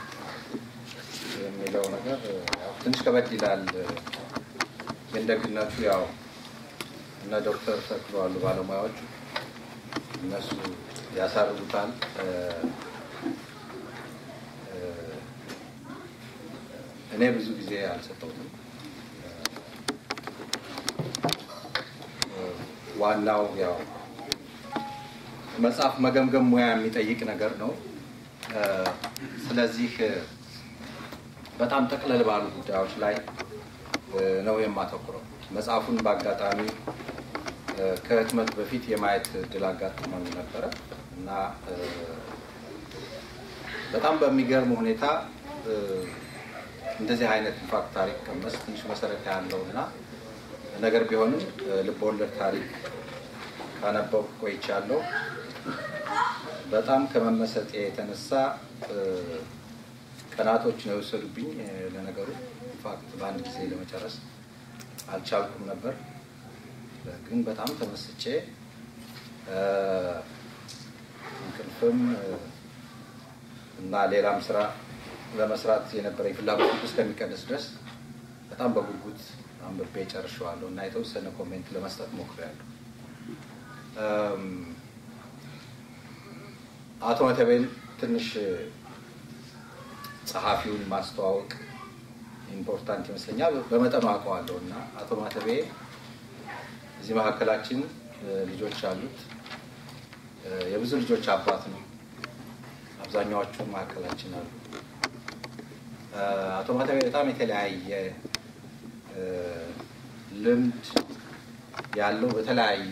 የሚለው ነገር ያው ትንሽ ከበድ ይላል። የእንደግነቱ ያው እነ ዶክተር ተክሎ አሉ ባለሙያዎች እነሱ ያሳርጉታል። እኔ ብዙ ጊዜ አልሰጠሁትም። ዋናው ያው መጽሐፍ መገምገም ሙያ የሚጠይቅ ነገር ነው። ስለዚህ በጣም ጠቅለል ባሉ ጉዳዮች ላይ ነው የማተኩረው። መጽሐፉን በአጋጣሚ ከህትመት በፊት የማየት እድል አጋጥሞኝ ነበረ እና በጣም በሚገርም ሁኔታ እንደዚህ አይነት ኢንፋክት ታሪክ ቀመስ ትንሽ መሰረት ያለው እና ነገር ቢሆንም ልብ ወለድ ታሪክ ካነበብኩ ቆይቻለሁ። በጣም ከመመሰጤ የተነሳ ቀናቶች ነው የወሰዱብኝ። ለነገሩ ኢንፋክት በአንድ ጊዜ ለመጨረስ አልቻልኩም ነበር። ግን በጣም ተመስጬ እንቅልፍም እና ሌላም ስራ ለመስራት የነበረኝ ፍላጎት እስከሚቀንስ ድረስ በጣም በጉጉት አንብቤ ጨርሼዋለሁ እና የተወሰነ ኮሜንት ለመስጠት ሞክሬያለሁ። አቶ መተቤን ትንሽ ጸሐፊውን ማስተዋወቅ ኢምፖርታንት ይመስለኛል። በመጠኑ አውቀዋለሁ እና አቶ ማተቤ እዚህ መካከላችን ልጆች አሉት። የብዙ ልጆች አባት ነው። አብዛኛዎቹ መካከላችን አሉ። አቶ ማተቤ በጣም የተለያየ ልምድ ያለው በተለያየ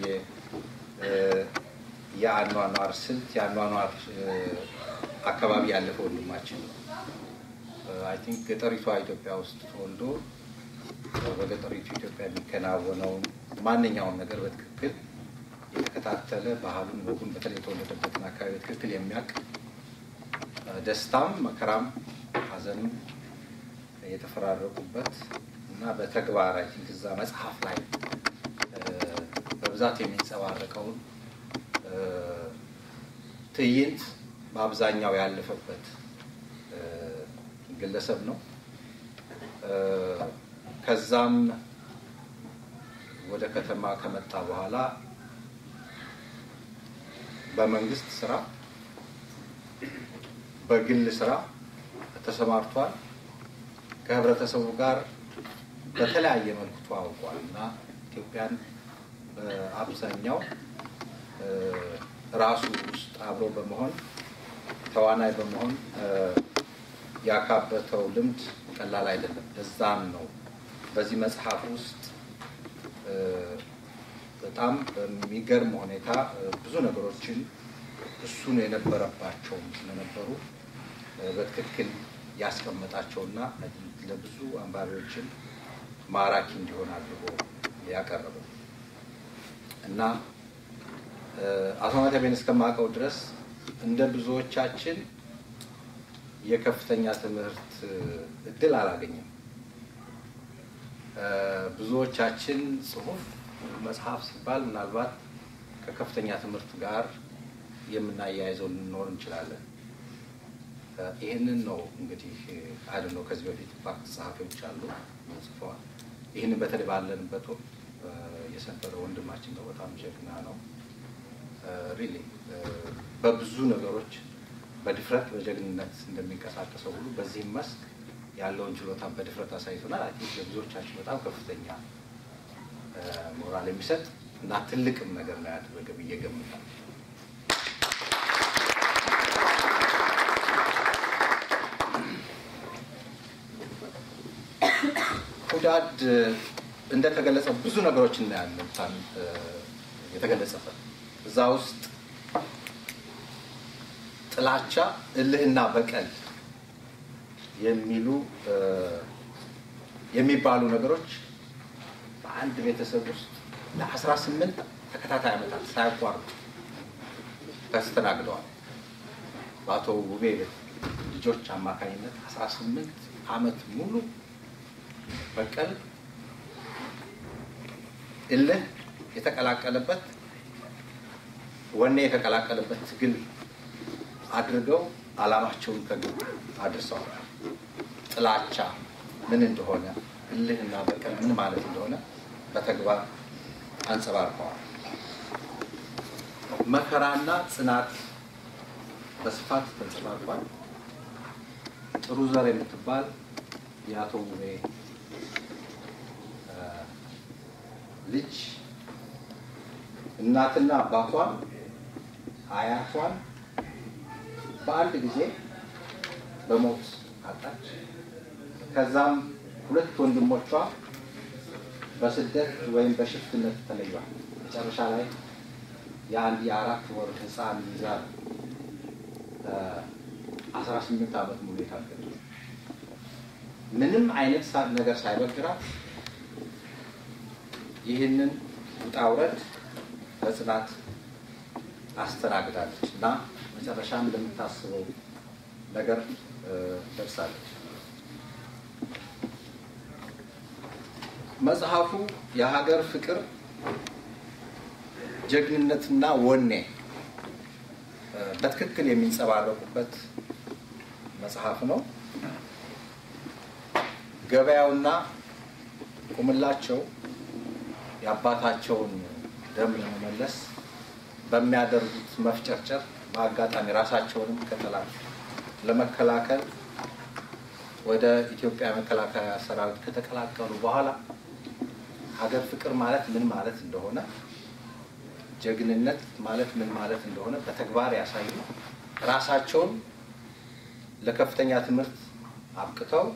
የአኗኗር ስልት የአኗኗር አካባቢ ያለፈ ወንድማችን ነው። አይ ቲንክ ገጠሪቷ ኢትዮጵያ ውስጥ ተወልዶ በገጠሪቱ ኢትዮጵያ የሚከናወነውን ማንኛውም ነገር በትክክል የተከታተለ ባህሉን፣ ወጉን በተለይ የተወለደበትን አካባቢ በትክክል የሚያውቅ ደስታም፣ መከራም፣ ሐዘንም የተፈራረቁበት እና በተግባር አይ ቲንክ እዛ መጽሐፍ ላይ በብዛት የሚንጸባረቀውን ትዕይንት በአብዛኛው ያለፈበት ግለሰብ ነው። ከዛም ወደ ከተማ ከመጣ በኋላ በመንግስት ስራ፣ በግል ስራ ተሰማርቷል። ከህብረተሰቡ ጋር በተለያየ መልኩ ተዋውቋል እና ኢትዮጵያን በአብዛኛው ራሱ ውስጥ አብሮ በመሆን ተዋናይ በመሆን ያካበተው ልምድ ቀላል አይደለም። እዛም ነው በዚህ መጽሐፍ ውስጥ በጣም በሚገርም ሁኔታ ብዙ ነገሮችን እሱን የነበረባቸውም ስለነበሩ በትክክል ያስቀመጣቸውና ለብዙ አንባቢዎችን ማራኪ እንዲሆን አድርጎ ያቀረበው እና አቶ ማተቤን እስከማውቀው ድረስ እንደ ብዙዎቻችን የከፍተኛ ትምህርት እድል አላገኘም። ብዙዎቻችን ጽሁፍ፣ መጽሐፍ ሲባል ምናልባት ከከፍተኛ ትምህርት ጋር የምናያይዘው ልንኖር እንችላለን። ይህንን ነው እንግዲህ አይ ነው ከዚህ በፊት ፋክት ጸሐፊዎች አሉ ጽፈዋል። ይህንን በተለይ ባለንበት ወቅት የሰበረ ወንድማችን ነው። በጣም ጀግና ነው። ሪሊ በብዙ ነገሮች በድፍረት በጀግንነት እንደሚንቀሳቀሰው ሁሉ በዚህም መስክ ያለውን ችሎታ በድፍረት አሳይቶናል። አይ ቲንክ ለብዙዎቻችን በጣም ከፍተኛ ሞራል የሚሰጥ እና ትልቅም ነገር ነው ያደረገ ብዬ ገምታለሁ። ሁዳድ እንደተገለጸ ብዙ ነገሮች እናያለን የተገለጸበት እዛ ውስጥ ጥላቻ፣ እልህና በቀል የሚሉ የሚባሉ ነገሮች በአንድ ቤተሰብ ውስጥ ለአስራ ስምንት ተከታታይ ዓመታት ሳያቋርጡ ተስተናግደዋል። በአቶ ውቤ ልጆች አማካኝነት 18 ዓመት ሙሉ በቀል እልህ የተቀላቀለበት ወኔ የተቀላቀለበት ትግል አድርገው ዓላማቸውን ከግብ አድርሰዋል። ጥላቻ ምን እንደሆነ እልህና በቀል ምን ማለት እንደሆነ በተግባር አንጸባርቀዋል። መከራና ጽናት በስፋት ተንጸባርቋል። ጥሩ ዘር የምትባል የአቶ ውቤ ልጅ እናትና አባቷን አያቷን በአንድ ጊዜ በሞት አጣች። ከዛም ሁለት ወንድሞቿ በስደት ወይም በሽፍትነት ተለዩዋል። መጨረሻ ላይ የአንድ የአራት ወር ሕፃን ይዛ አስራ ስምንት ዓመት ሙሉ የታገሉ ምንም አይነት ነገር ሳይበግራት ይህንን ውጣ ውረድ በጽናት አስተናግዳለች እና መጨረሻም እንደምታስበው ነገር ደርሳለች። መጽሐፉ የሀገር ፍቅር ጀግንነትና ወኔ በትክክል የሚንጸባረቁበት መጽሐፍ ነው። ገበያውና ቁምላቸው የአባታቸውን ደም ለመመለስ በሚያደርጉት መፍጨርጨር በአጋጣሚ ራሳቸውንም ከጠላት ለመከላከል ወደ ኢትዮጵያ መከላከያ ሰራዊት ከተቀላቀሉ በኋላ ሀገር ፍቅር ማለት ምን ማለት እንደሆነ፣ ጀግንነት ማለት ምን ማለት እንደሆነ በተግባር ያሳዩ ራሳቸውን ለከፍተኛ ትምህርት አብቅተው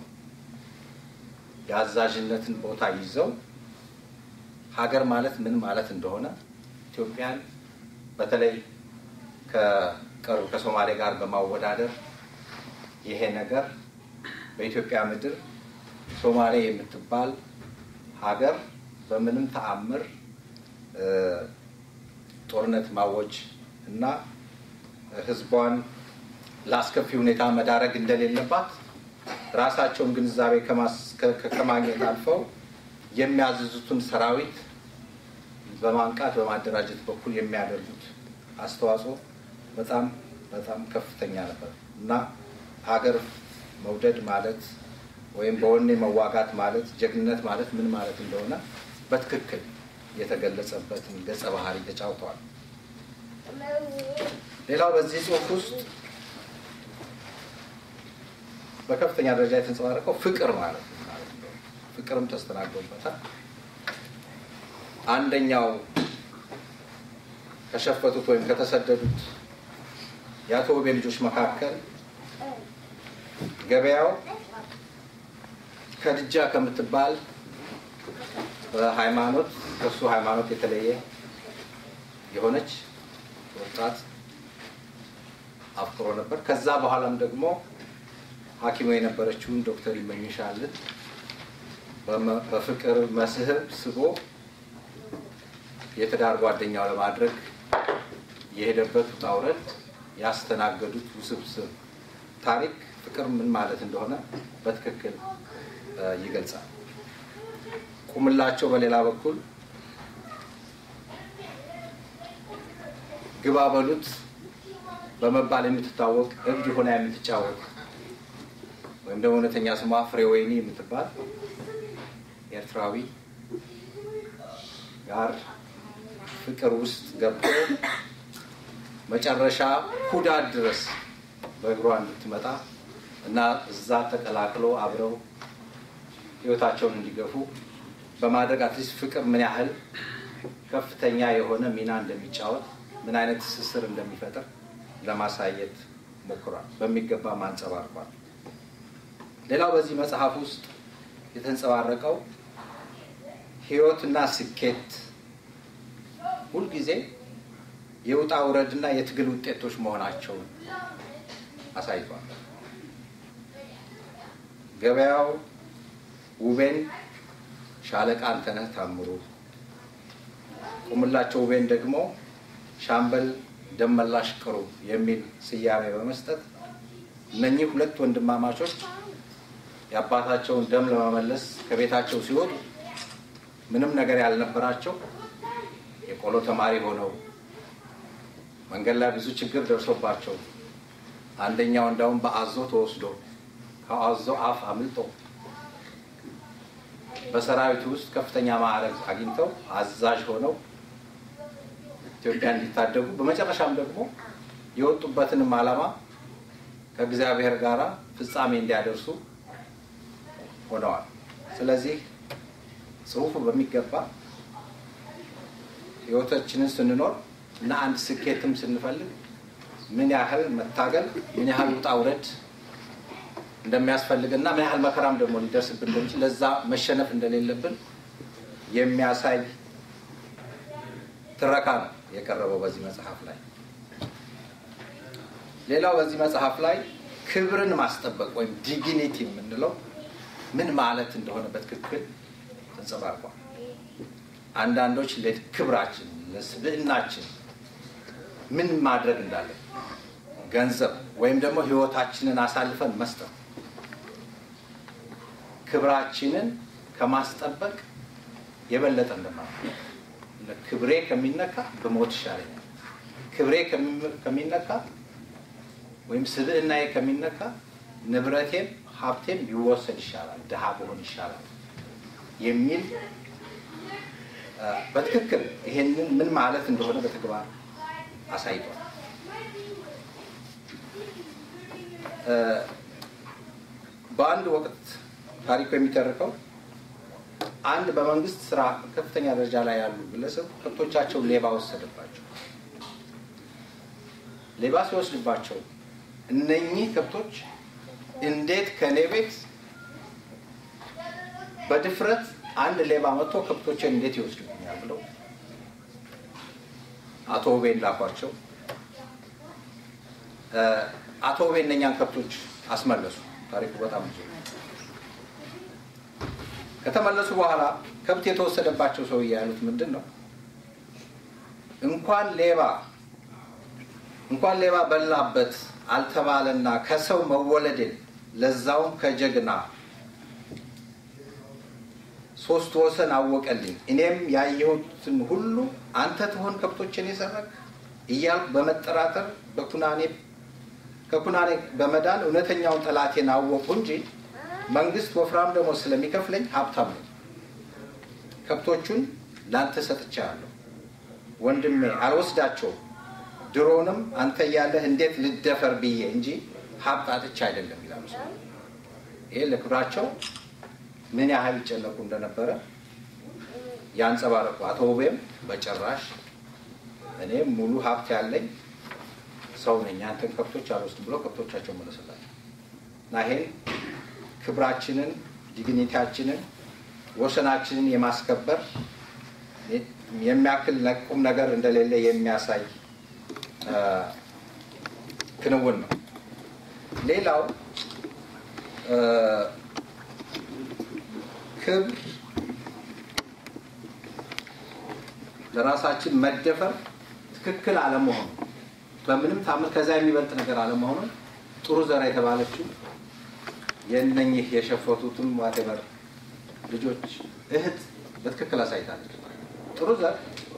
የአዛዥነትን ቦታ ይዘው ሀገር ማለት ምን ማለት እንደሆነ ኢትዮጵያን በተለይ ከቅርብ ከሶማሌ ጋር በማወዳደር ይሄ ነገር በኢትዮጵያ ምድር ሶማሌ የምትባል ሀገር በምንም ተአምር ጦርነት ማወጅ እና ሕዝቧን ለአስከፊ ሁኔታ መዳረግ እንደሌለባት ራሳቸውን ግንዛቤ ከማግኘት አልፈው የሚያዝዙትን ሰራዊት በማንቃት በማደራጀት በኩል የሚያደርጉት አስተዋጽኦ በጣም በጣም ከፍተኛ ነበር እና ሀገር መውደድ ማለት ወይም በወኔ መዋጋት ማለት ጀግንነት ማለት ምን ማለት እንደሆነ በትክክል የተገለጸበትን ገጸ ባህሪ ተጫውተዋል። ሌላው በዚህ ጽሑፍ ውስጥ በከፍተኛ ደረጃ የተንጸባረቀው ፍቅር ማለት ነው። ፍቅርም ተስተናግዶበታል። አንደኛው ከሸፈቱት ወይም ከተሰደዱት የአቶ ውቤ ልጆች መካከል ገበያው ከድጃ ከምትባል በሃይማኖት ከሱ ሃይማኖት የተለየ የሆነች ወጣት አፍቅሮ ነበር። ከዛ በኋላም ደግሞ ሐኪሙ የነበረችውን ዶክተር ይመኝሻልን በፍቅር መስህብ ስቦ የትዳር ጓደኛው ለማድረግ የሄደበት ውጣ ውረድ ያስተናገዱት ውስብስብ ታሪክ ፍቅር ምን ማለት እንደሆነ በትክክል ይገልጻል። ቁምላቸው በሌላ በኩል ግባ በሉት በመባል የምትታወቅ እብድ ሆና የምትጫወት ወይም ደግሞ እውነተኛ ስሟ ፍሬ ወይኒ የምትባል ኤርትራዊ ጋር ፍቅር ውስጥ ገብቶ መጨረሻ ኩዳድ ድረስ በእግሯ እንድትመጣ እና እዛ ተቀላቅሎ አብረው ሕይወታቸውን እንዲገፉ በማድረግ አትሊስት ፍቅር ምን ያህል ከፍተኛ የሆነ ሚና እንደሚጫወት ምን አይነት ትስስር እንደሚፈጥር ለማሳየት ሞክሯል። በሚገባ አንጸባርቋል። ሌላው በዚህ መጽሐፍ ውስጥ የተንጸባረቀው ሕይወትና ስኬት ሁልጊዜ የውጣ ውረድና የትግል ውጤቶች መሆናቸውን አሳይቷል። ገበያው ውቤን ሻለቃ አንተነህ ታምሩ፣ ቁምላቸው ውቤን ደግሞ ሻምበል ደመላሽ ቅሩ የሚል ስያሜ በመስጠት እነኚህ ሁለት ወንድማማቾች የአባታቸውን ደም ለመመለስ ከቤታቸው ሲወጡ ምንም ነገር ያልነበራቸው የቆሎ ተማሪ ሆነው መንገድ ላይ ብዙ ችግር ደርሶባቸው አንደኛው እንዳውም በአዞ ተወስዶ ከአዞ አፍ አምልጦ በሰራዊቱ ውስጥ ከፍተኛ ማዕረግ አግኝተው አዛዥ ሆነው ኢትዮጵያ እንዲታደጉ በመጨረሻም ደግሞ የወጡበትንም ዓላማ ከእግዚአብሔር ጋር ፍጻሜ እንዲያደርሱ ሆነዋል። ስለዚህ ጽሁፉ በሚገባ ህይወታችንን ስንኖር እና አንድ ስኬትም ስንፈልግ ምን ያህል መታገል፣ ምን ያህል ውጣ ውረድ እንደሚያስፈልግና ምን ያህል መከራም ደግሞ ሊደርስብን እንደሚችል ለዛ መሸነፍ እንደሌለብን የሚያሳይ ትረካ ነው የቀረበው በዚህ መጽሐፍ ላይ። ሌላው በዚህ መጽሐፍ ላይ ክብርን ማስጠበቅ ወይም ዲግኒቲ የምንለው ምን ማለት እንደሆነ በትክክል ተንጸባርቋል። አንዳንዶች ለክብራችን ለስብዕናችን ምን ማድረግ እንዳለን ገንዘብ ወይም ደግሞ ህይወታችንን አሳልፈን መስጠት ክብራችንን ከማስጠበቅ የበለጠ እንደማለት ክብሬ ከሚነካ በሞት ይሻለኛል፣ ክብሬ ከሚነካ ወይም ስብዕናዬ ከሚነካ ንብረቴም ሀብቴም ቢወሰድ ይሻላል፣ ድሃ ብሆን ይሻላል የሚል በትክክል ይሄንን ምን ማለት እንደሆነ በተግባር አሳይቷል። በአንድ ወቅት ታሪኩ የሚተርከው አንድ በመንግስት ስራ ከፍተኛ ደረጃ ላይ ያሉ ግለሰብ ከብቶቻቸው ሌባ ወሰደባቸው። ሌባ ሲወስድባቸው እነኚህ ከብቶች እንዴት ከኔ ቤት በድፍረት አንድ ሌባ መጥቶ ከብቶችን እንዴት ይወስድብኛል ብለው አቶ ውቤን ላኳቸው። አቶ ውቤ እነኛን ከብቶች አስመለሱ። ታሪኩ በጣም ብዙ ከተመለሱ በኋላ ከብት የተወሰደባቸው ሰውዬ ያሉት ምንድን ነው? እንኳን ሌባ እንኳን ሌባ በላበት አልተባለና ከሰው መወለድን ለዛውም ከጀግና ሶስት ወሰን አወቀልኝ። እኔም ያየሁትን ሁሉ አንተ ትሆን ከብቶችን የሰረቅ እያልኩ በመጠራጠር በኩናኔ ከኩናኔ በመዳን እውነተኛውን ጠላቴን አወቁ እንጂ መንግስት ወፍራም ደግሞ ስለሚከፍለኝ ሀብታም ነው። ከብቶቹን ላንተ ሰጥቻለሁ ወንድሜ፣ አልወስዳቸውም። ድሮንም አንተ እያለህ እንዴት ልደፈር ብዬ እንጂ ሀብት አጥቻ አይደለም ይላሉ። ይሄ ለክብራቸው ምን ያህል ይጨነቁ እንደነበረ ያንጸባረቁ። አቶ ውቤም በጭራሽ እኔም ሙሉ ሀብት ያለኝ ሰው ነኝ፣ አንተን ከብቶች አልወስድም ብሎ ከብቶቻቸው መለሰላቸው እና ይሄን ክብራችንን፣ ዲግኒቲያችንን፣ ወሰናችንን የማስከበር የሚያክል ቁም ነገር እንደሌለ የሚያሳይ ክንውን ነው። ሌላው ክብር ለራሳችን መደፈር ትክክል አለመሆኑ በምንም ታምር ከዛ የሚበልጥ ነገር አለመሆኑን ጥሩ ዘር የተባለችው የእነኝህ የሸፈቱትም ዋቴበር ልጆች እህት በትክክል አሳይታለች። ጥሩ ዘር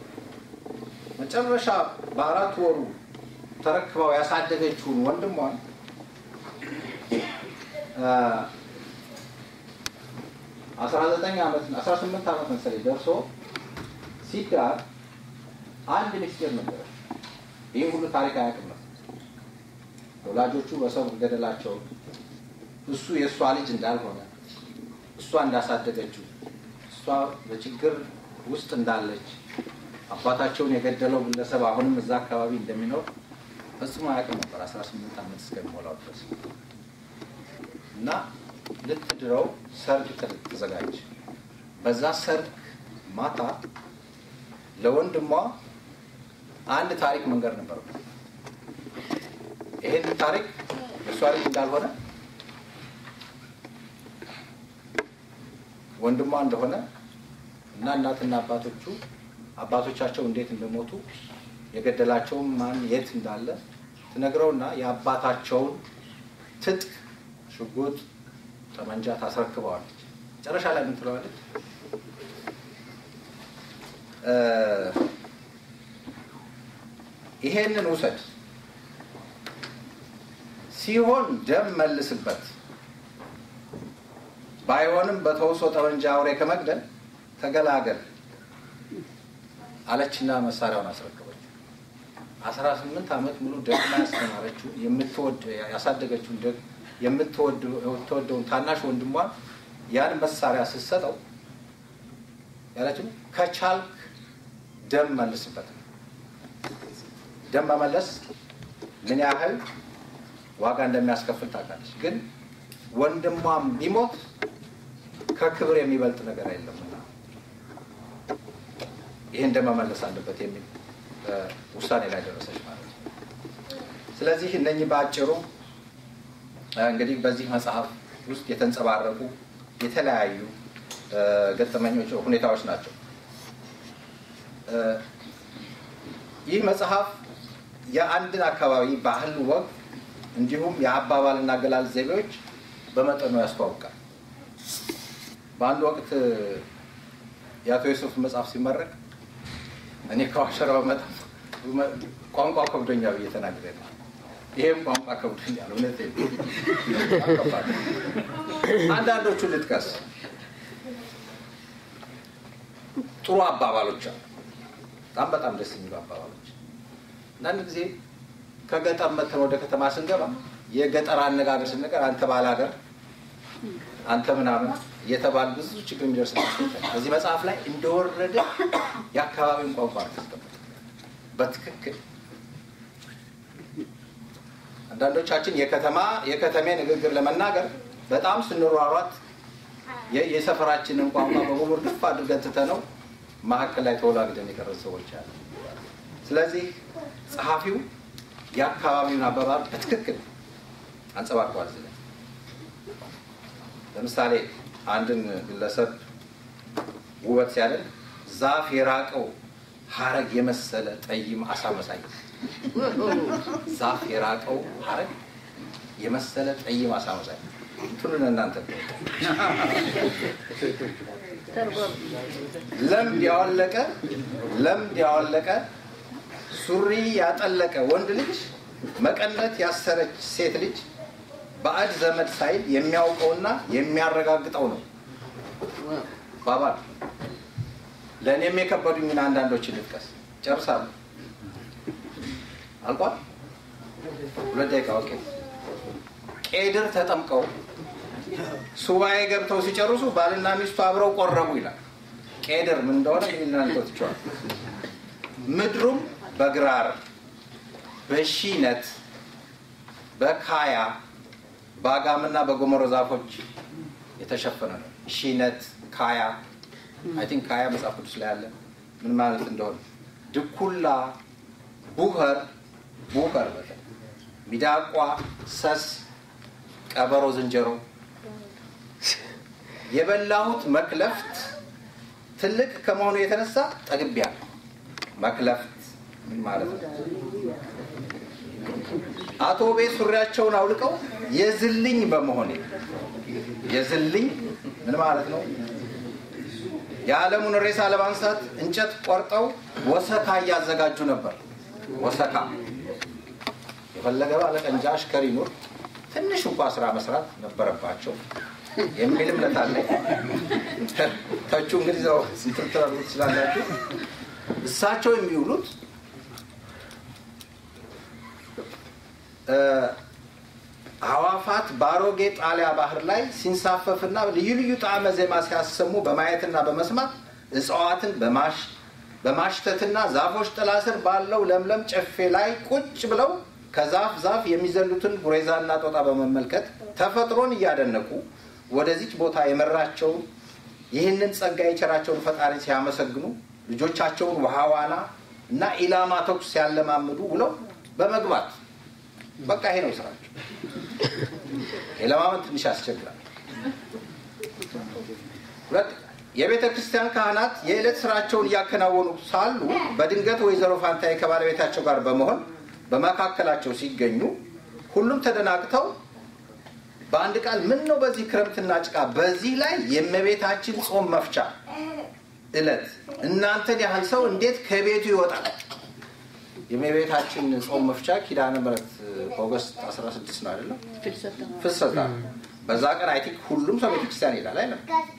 መጨረሻ በአራት ወሩ ተረክባው ያሳደገችውን ወንድሟን አስራ ዘጠኝ ዓመት አስራ ስምንት ዓመት መሰለኝ ደርሶ ሲዳር አንድ ሚስጢር ነበረ። ይህ ሁሉ ታሪክ አያውቅም ነበር። ወላጆቹ በሰው ገደላቸው እሱ የእሷ ልጅ እንዳልሆነ እሷ እንዳሳደገችው እሷ በችግር ውስጥ እንዳለች አባታቸውን የገደለው ግለሰብ አሁንም እዛ አካባቢ እንደሚኖር ፈጽሞ አያውቅም ነበር 18 ዓመት እስከሚሞላው ድረስ እና ልትድረው ሰርግ ተዘጋጅ። በዛ ሰርግ ማታ ለወንድሟ አንድ ታሪክ መንገር ነበር። ይሄን ታሪክ የእሷ ልጅ እንዳልሆነ ወንድሟ እንደሆነ እና እናትና አባቶቹ አባቶቻቸው እንዴት እንደሞቱ የገደላቸውም ማን የት እንዳለ ትነግረውና የአባታቸውን ትጥቅ፣ ሽጉጥ፣ ጠመንጃ ታስረክበዋለች። መጨረሻ ላይ ምን ትለዋለች? ይሄንን ውሰድ ሲሆን ደም መልስበት፣ ባይሆንም በተውሶ ጠመንጃ አውሬ ከመግደል ተገላገል አለችና መሳሪያውን አስረከበች። አስራ ስምንት ዓመት ሙሉ ደግማ ያስተማረችው የምትወድ ያሳደገችውን ደግ የምትወደውን ታናሽ ወንድሟን ያን መሳሪያ ስትሰጠው ያለችው ከቻልክ ደም መልስበት ነው። ደም መመለስ ምን ያህል ዋጋ እንደሚያስከፍል ታውቃለች። ግን ወንድሟም ቢሞት ከክብር የሚበልጥ ነገር የለምና ይህን ደም መመለስ አለበት የሚል ውሳኔ ላይ ደረሰች ማለት ነው። ስለዚህ እነኚህ በአጭሩ እንግዲህ በዚህ መጽሐፍ ውስጥ የተንጸባረቁ የተለያዩ ገጠመኞች፣ ሁኔታዎች ናቸው። ይህ መጽሐፍ የአንድን አካባቢ ባህል፣ ወግ እንዲሁም የአባባልና አገላለጽ ዘይቤዎች በመጠኑ ያስተዋውቃል። በአንድ ወቅት የአቶ ዩሱፍ መጽሐፍ ሲመረቅ እኔ ከዋሸራው መጣ ቋንቋ ከብዶኛ ብዬ ተናግሬ ነው። ይሄም ቋንቋ ከብዶኛል። እውነት አንዳንዶቹን ልጥቀስ። ጥሩ አባባሎች አሉ። በጣም በጣም ደስ የሚሉ አባባሎች። አንዳንድ ጊዜ ከገጠር መተን ወደ ከተማ ስንገባ የገጠር አነጋገር ስንነገር አንተ ባል ሀገር አንተ ምናምን እየተባል ብዙ ችግር የሚደርስ በዚህ መጽሐፍ ላይ እንደወረደ የአካባቢውን ቋንቋ አስቀምጠ በትክክል አንዳንዶቻችን የከተማ የከተሜ ንግግር ለመናገር በጣም ስንሯሯት የሰፈራችንን ቋንቋ በሙሉ ድፍ አድርገን ትተነው መካከል ላይ ተወላግደን የቀረ ሰዎች አሉ። ስለዚህ ጸሐፊው የአካባቢውን አባባል በትክክል አንጸባርቋል። ስለ ለምሳሌ አንድን ግለሰብ ውበት ሲያደርግ ዛፍ የራቀው ሀረግ የመሰለ ጠይም አሳ መሳይ ዛፍ የራቀው ሀረግ የመሰለ ጠይም አሳ መሳይ እንትኑን እናንተ ለምድ ያወለቀ ለምድ ያወለቀ ሱሪ ያጠለቀ ወንድ ልጅ መቀነት ያሰረች ሴት ልጅ ባዕድ ዘመድ ሳይል የሚያውቀውና የሚያረጋግጠው ነው ባባል። ለእኔም የከበዱኝን አንዳንዶችን ልጥቀስ። ጨርሳለሁ። አልቋል። ሁለት ደቂቃ ኦኬ። ቄድር ተጠምቀው ሱባኤ ገብተው ሲጨርሱ ባልና ሚስቱ አብረው ቆረቡ ይላል። ቄድር ምን እንደሆነ እናንተ ትችዋል። ምድሩም በግራር በሺነት በካያ በአጋምና በጎመሮ ዛፎች የተሸፈነ ነው። ሺነት ካያ አይ ቲንክ ካያ መጽሐፍ ቅዱስ ላይ አለ ምን ማለት እንደሆነ ድኩላ፣ ቡኸር ቡኸር በተለይ ሚዳቋ፣ ሰስ፣ ቀበሮ፣ ዝንጀሮ የበላሁት መክለፍት ትልቅ ከመሆኑ የተነሳ ጠግቤያለሁ። መክለፍት ምን ማለት ነው? አቶ ቤ ሱሪያቸውን አውልቀው የዝልኝ በመሆኔ የዝልኝ ምን ማለት ነው? የዓለሙን ሬሳ ለማንሳት እንጨት ቆርጠው ወሰካ እያዘጋጁ ነበር። ወሰካ የፈለገ ባለቀንጃ አሽከር ይኑር ትንሽ እንኳ ስራ መስራት ነበረባቸው የሚል እምነት አለኝ። ተቹ እንግዲህ ዘው ስትርትራሉ ትችላላችሁ። እሳቸው የሚውሉት አዋፋት በአሮጌ ጣሊያ ባህር ላይ ሲንሳፈፍና ልዩ ልዩ ጣዕመ ዜማ ሲያሰሙ በማየትና በመስማት እጽዋትን በማሽተትና ዛፎች ጥላ ስር ባለው ለምለም ጨፌ ላይ ቁጭ ብለው ከዛፍ ዛፍ የሚዘሉትን ጉሬዛና ጦጣ በመመልከት ተፈጥሮን እያደነቁ ወደዚች ቦታ የመራቸውን ይህንን ጸጋ የቸራቸውን ፈጣሪ ሲያመሰግኑ ልጆቻቸውን ውሃ ዋና እና ኢላማ ተኩስ ሲያለማምዱ ውለው በመግባት በቃ ይሄ ነው ስራቸው። የለማመን ትንሽ ያስቸግራል። ሁለት የቤተ ክርስቲያን ካህናት የዕለት ስራቸውን እያከናወኑ ሳሉ በድንገት ወይዘሮ ፋንታዬ ከባለቤታቸው ጋር በመሆን በመካከላቸው ሲገኙ ሁሉም ተደናግተው በአንድ ቃል ምን ነው በዚህ ክረምትና ጭቃ በዚህ ላይ የእመቤታችን ጾም መፍቻ እለት እናንተን ያህል ሰው እንዴት ከቤቱ ይወጣል? የእመቤታችን ጾም መፍቻ ኪዳነ ምሕረት ኦገስት 16 ነው አይደለም? ፍልሰታ በዛ ቀን አይ ቲንክ ሁሉም ሰው ቤተክርስቲያን ይሄዳል አይደለም?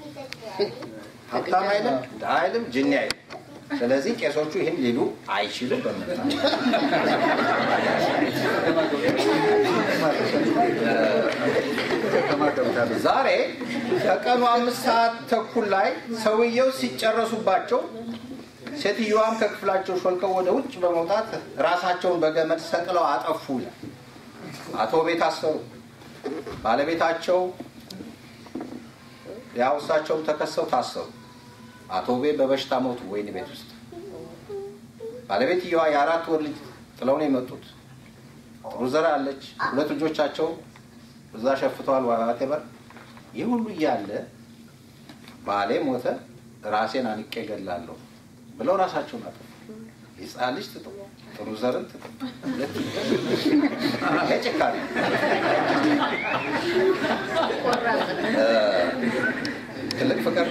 ሀብታም አይልም፣ ድሀ አይልም፣ ጅኒ አይልም። ስለዚህ ቄሶቹ ይህን ሊሉ አይችሉም። በምታ ዛሬ ከቀኑ አምስት ሰዓት ተኩል ላይ ሰውየው ሲጨረሱባቸው ሴትዮዋም ከክፍላቸው ሾልከው ወደ ውጭ በመውጣት ራሳቸውን በገመድ ሰቅለው አጠፉ ይላል። አቶ ቤት አሰሩ። ባለቤታቸው ያው እሳቸውም ተከሰው ታሰሩ። አቶ ቤ በበሽታ ሞቱ ወይን ቤት ውስጥ። ባለቤትየዋ የአራት ወር ልጅ ጥለው ነው የመጡት። ጥሩ ዘር አለች። ሁለት ልጆቻቸው እዛ ሸፍተዋል። ዋቴበር ይህ ሁሉ እያለ ባሌ ሞተ፣ ራሴን አንቄ ገላለሁ ብለው ራሳቸውን አጠፉ። የህፃን ልጅ ትቶ ጥሩ ዘርን ትቶ ሁለት ይሄ ጭካኔ ትልቅ ፍቅር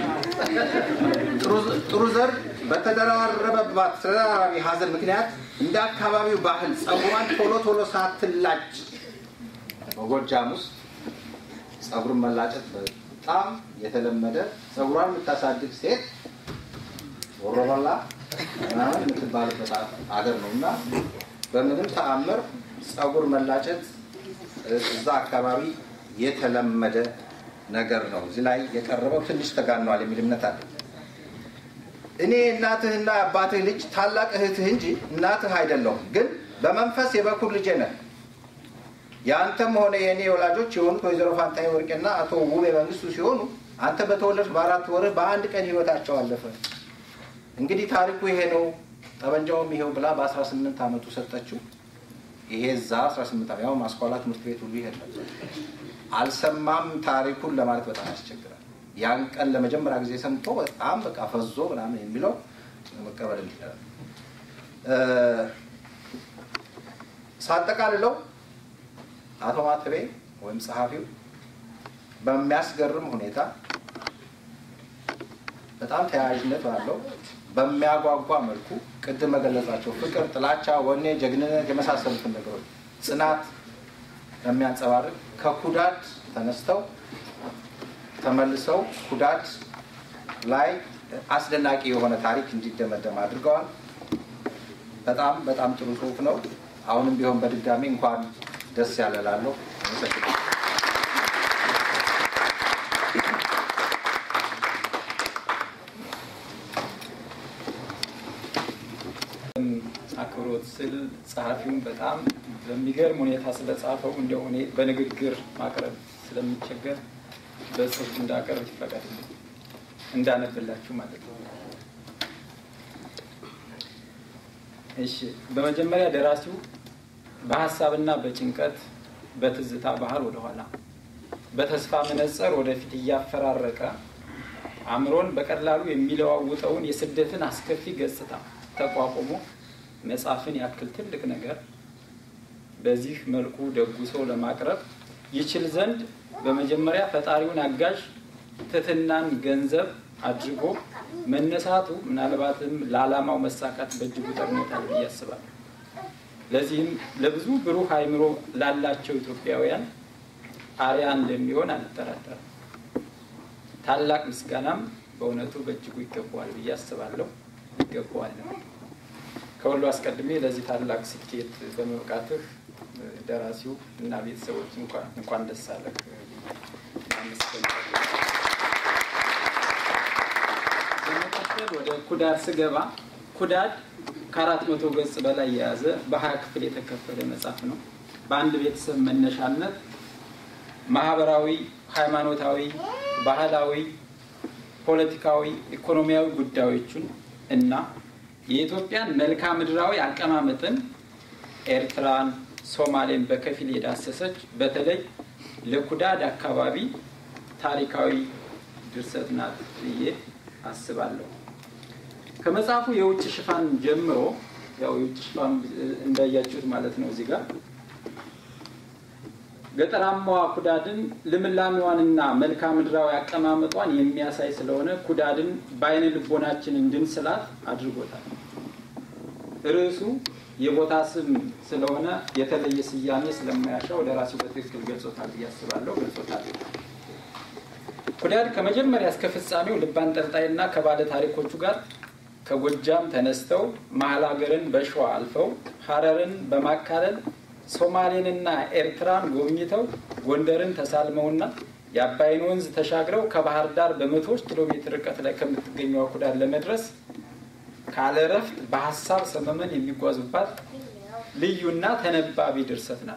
ጥሩ ዘር በተደራረበባት ተደራራቢ ሀዘን ምክንያት እንደ አካባቢው ባህል ጸጉሯን ቶሎ ቶሎ ሳትላጭ በጎጃም ውስጥ ጸጉርን መላጨት በጣም የተለመደ ጸጉሯን የምታሳድግ ሴት ወሮበላ ምናምን የምትባልበት አገር ነው እና በምንም ተአምር ጸጉር መላጨት እዛ አካባቢ የተለመደ ነገር ነው። እዚህ ላይ የቀረበው ትንሽ ተጋኗል የሚል እምነት አለ። እኔ እናትህና አባትህ ልጅ ታላቅ እህትህ እንጂ እናትህ አይደለሁም፣ ግን በመንፈስ የበኩር ልጄ ነህ። የአንተም ሆነ የእኔ ወላጆች የሆኑት ወይዘሮ ፋንታዬ ወርቄና አቶ ውቤ መንግስቱ ሲሆኑ አንተ በተወለድክ በአራት ወርህ በአንድ ቀን ህይወታቸው አለፈ። እንግዲህ ታሪኩ ይሄ ነው፣ ጠበንጃውም ይሄው ብላ በ18 ዓመቱ ሰጠችው። ይሄ እዛ 18 ዓመት ያው ማስኳላ ትምህርት ቤት ሁሉ ይሄድ ነበር። አልሰማም ታሪኩን ለማለት በጣም ያስቸግራል። ያን ቀን ለመጀመሪያ ጊዜ ሰምቶ በጣም በቃ ፈዞ ምናምን የሚለው መቀበል ይችላል። ሳጠቃልለው አቶ ማተቤ ወይም ጸሐፊው በሚያስገርም ሁኔታ በጣም ተያያዥነት ባለው በሚያጓጓ መልኩ ቅድም መገለጻቸው ፍቅር፣ ጥላቻ፣ ወኔ፣ ጀግንነት የመሳሰሉትን ነገሮች ጽናት የሚያንጸባርቅ ከኩዳድ ተነስተው ተመልሰው ኩዳድ ላይ አስደናቂ የሆነ ታሪክ እንዲደመደም አድርገዋል። በጣም በጣም ጥሩ ጽሁፍ ነው። አሁንም ቢሆን በድጋሚ እንኳን ደስ ያለላለሁ። አክብሮት ስል ጸሐፊውን በጣም በሚገርም ሁኔታ ስለጻፈው እንደው እኔ በንግግር ማቅረብ ስለሚቸገር በጽሁፍ እንዳቀርብ ይፈቀድልኝ እንዳነብላችሁ ማለት ነው። እሺ፣ በመጀመሪያ ደራሲው በሀሳብና በጭንቀት በትዝታ ባህር ወደኋላ በተስፋ መነጽር ወደፊት እያፈራረቀ አእምሮን በቀላሉ የሚለዋውጠውን የስደትን አስከፊ ገጽታ ተቋቁሞ መጽሐፍን ያክል ትልቅ ነገር በዚህ መልኩ ደጉሶ ለማቅረብ ይችል ዘንድ በመጀመሪያ ፈጣሪውን አጋዥ ትህትናን ገንዘብ አድርጎ መነሳቱ ምናልባትም ለዓላማው መሳካት በእጅጉ ጠቅሞታል ብዬ አስባለሁ። ለዚህም ለብዙ ብሩህ አእምሮ ላላቸው ኢትዮጵያውያን አርያ እንደሚሆን አልጠራጠርም። ታላቅ ምስጋናም በእውነቱ በእጅጉ ይገባዋል ብዬ አስባለሁ። ይገባዋል። ከሁሉ አስቀድሜ ለዚህ ታላቅ ስኬት በመብቃትህ ደራሲው እና ቤተሰቦች እንኳን ደስ አለህ። በመቀጠል ወደ ኩዳድ ስገባ ኩዳድ ከአራት መቶ ገጽ በላይ የያዘ በሀያ ክፍል የተከፈለ መጽሐፍ ነው። በአንድ ቤተሰብ መነሻነት ማህበራዊ፣ ሃይማኖታዊ፣ ባህላዊ፣ ፖለቲካዊ፣ ኢኮኖሚያዊ ጉዳዮችን እና የኢትዮጵያን መልክዓ ምድራዊ አቀማመጥን ኤርትራን፣ ሶማሌን በከፊል የዳሰሰች በተለይ ለኩዳድ አካባቢ ታሪካዊ ድርሰት ናት ብዬ አስባለሁ። ከመጽሐፉ የውጭ ሽፋን ጀምሮ ያው የውጭ ሽፋን እንዳያችሁት ማለት ነው እዚህ ጋር ገጠራማዋ ኩዳድን ልምላሜዋንና መልክዓ ምድራዊ አቀማመጧን የሚያሳይ ስለሆነ ኩዳድን በአይነ ልቦናችን እንድንስላት አድርጎታል። ርዕሱ የቦታ ስም ስለሆነ የተለየ ስያሜ ስለማያሻው ደራሲው በትክክል ገልጾታል ብዬ አስባለሁ። ገልጾታል። ኩዳድ ከመጀመሪያ እስከ ፍጻሜው ልብ አንጠልጣይና ከባለ ታሪኮቹ ጋር ከጎጃም ተነስተው መሀል ሀገርን በሸዋ አልፈው ሀረርን በማካለል ሶማሌንና ኤርትራን ጎብኝተው ጎንደርን ተሳልመውና የአባይን ወንዝ ተሻግረው ከባህር ዳር በመቶዎች ኪሎ ሜትር ርቀት ላይ ከምትገኘው ኩዳድ ለመድረስ ካለ እረፍት በሀሳብ ሰመመን የሚጓዙባት ልዩና ተነባቢ ድርሰት ናት።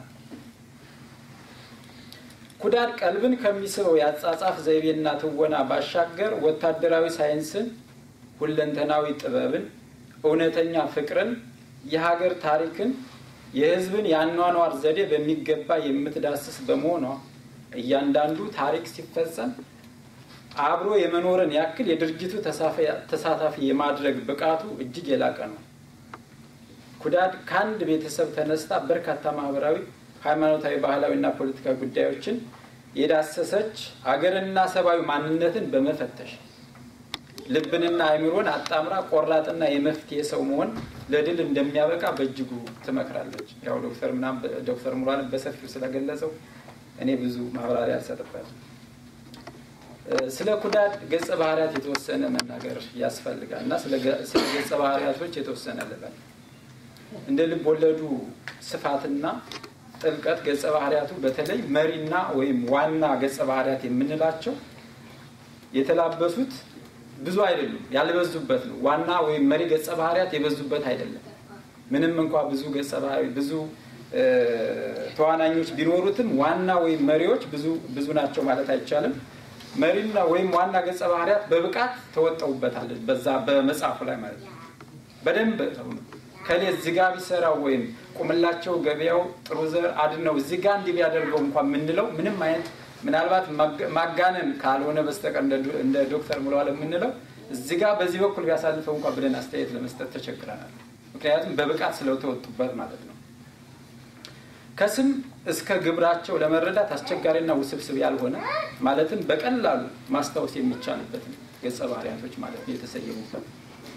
ኩዳድ ቀልብን ከሚስበው የአጻጻፍ ዘይቤና ትወና ባሻገር ወታደራዊ ሳይንስን፣ ሁለንተናዊ ጥበብን፣ እውነተኛ ፍቅርን፣ የሀገር ታሪክን የሕዝብን የአኗኗር ዘዴ በሚገባ የምትዳስስ በመሆኗ እያንዳንዱ ታሪክ ሲፈጸም አብሮ የመኖርን ያክል የድርጅቱ ተሳታፊ የማድረግ ብቃቱ እጅግ የላቀ ነው። ኩዳድ ከአንድ ቤተሰብ ተነስታ በርካታ ማህበራዊ፣ ሃይማኖታዊ፣ ባህላዊና ፖለቲካዊ ጉዳዮችን የዳሰሰች አገርና ሰብአዊ ማንነትን በመፈተሽ ልብንና አእምሮን አጣምራ ቆራጥና የመፍትሄ ሰው መሆን ለድል እንደሚያበቃ በእጅጉ ትመክራለች። ያው ዶክተር ምናምን ዶክተር ሙሉዓለም በሰፊው ስለገለጸው እኔ ብዙ ማብራሪያ አልሰጥበትም። ስለ ኩዳድ ገጸ ባህሪያት የተወሰነ መናገር ያስፈልጋል እና ስለ ገጸ ባህሪያቶች የተወሰነ ልበል። እንደ ልብ ወለዱ ስፋትና ጥልቀት ገጸ ባህሪያቱ በተለይ መሪና ወይም ዋና ገጸ ባህሪያት የምንላቸው የተላበሱት ብዙ አይደሉም፣ ያልበዙበት ነው። ዋና ወይም መሪ ገጸ ባህሪያት የበዙበት አይደለም። ምንም እንኳ ብዙ ገጸ ባህሪ ብዙ ተዋናኞች ቢኖሩትም ዋና ወይም መሪዎች ብዙ ብዙ ናቸው ማለት አይቻልም። መሪና ወይም ዋና ገጸ ባህሪያት በብቃት ተወጠውበታል። በዛ በመጽሐፉ ላይ ማለት ነው። በደንብ ከሌ እዚህ ጋ ቢሰራው ወይም ቁምላቸው ገበያው ጥሩ ዘር አድነው እዚህ ጋ እንዲህ ቢያደርገው እንኳ የምንለው ምንም አይነት ምናልባት ማጋነን ካልሆነ በስተቀር እንደ ዶክተር ሙሉዓለም የምንለው እዚህ ጋር በዚህ በኩል ቢያሳልፈው እንኳ ብለን አስተያየት ለመስጠት ተቸግረናል። ምክንያቱም በብቃት ስለተወጡበት ማለት ነው። ከስም እስከ ግብራቸው ለመረዳት አስቸጋሪና ውስብስብ ያልሆነ ማለትም በቀላሉ ማስታወስ የሚቻልበት ገጸ ባህሪያቶች ማለት ነው የተሰየሙበት።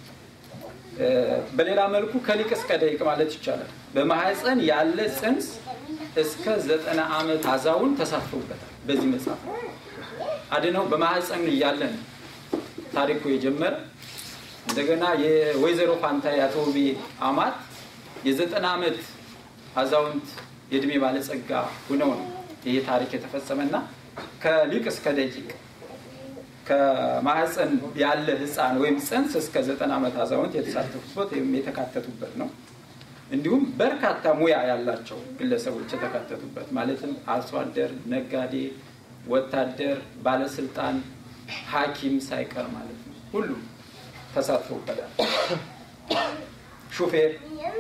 በሌላ መልኩ ከሊቅ እስከ ደቂቅ ማለት ይቻላል። በማህፀን ያለ ጽንስ እስከ ዘጠና ዓመት አዛውን ተሳትፈውበታል። በዚህ መጽሐፍ አድነው በማህፀን እያለ ነው ታሪኩ የጀመረ። እንደገና የወይዘሮ ፋንታ ያተውቤ አማት የዘጠና ዓመት አዛውንት የእድሜ ባለጸጋ ሁነው ነው ይሄ ታሪክ የተፈጸመና ከሊቅ እስከ ደቂቅ ከማህፀን ያለ ህፃን ወይም ጽንስ እስከ ዘጠና ዓመት አዛውንት የተሳተፉበት ወይም የተካተቱበት ነው። እንዲሁም በርካታ ሙያ ያላቸው ግለሰቦች የተካተቱበት ማለትም አርሶ አደር፣ ነጋዴ፣ ወታደር፣ ባለስልጣን፣ ሐኪም ሳይቀር ማለት ነው። ሁሉም ተሳትፎበታል። ሹፌር።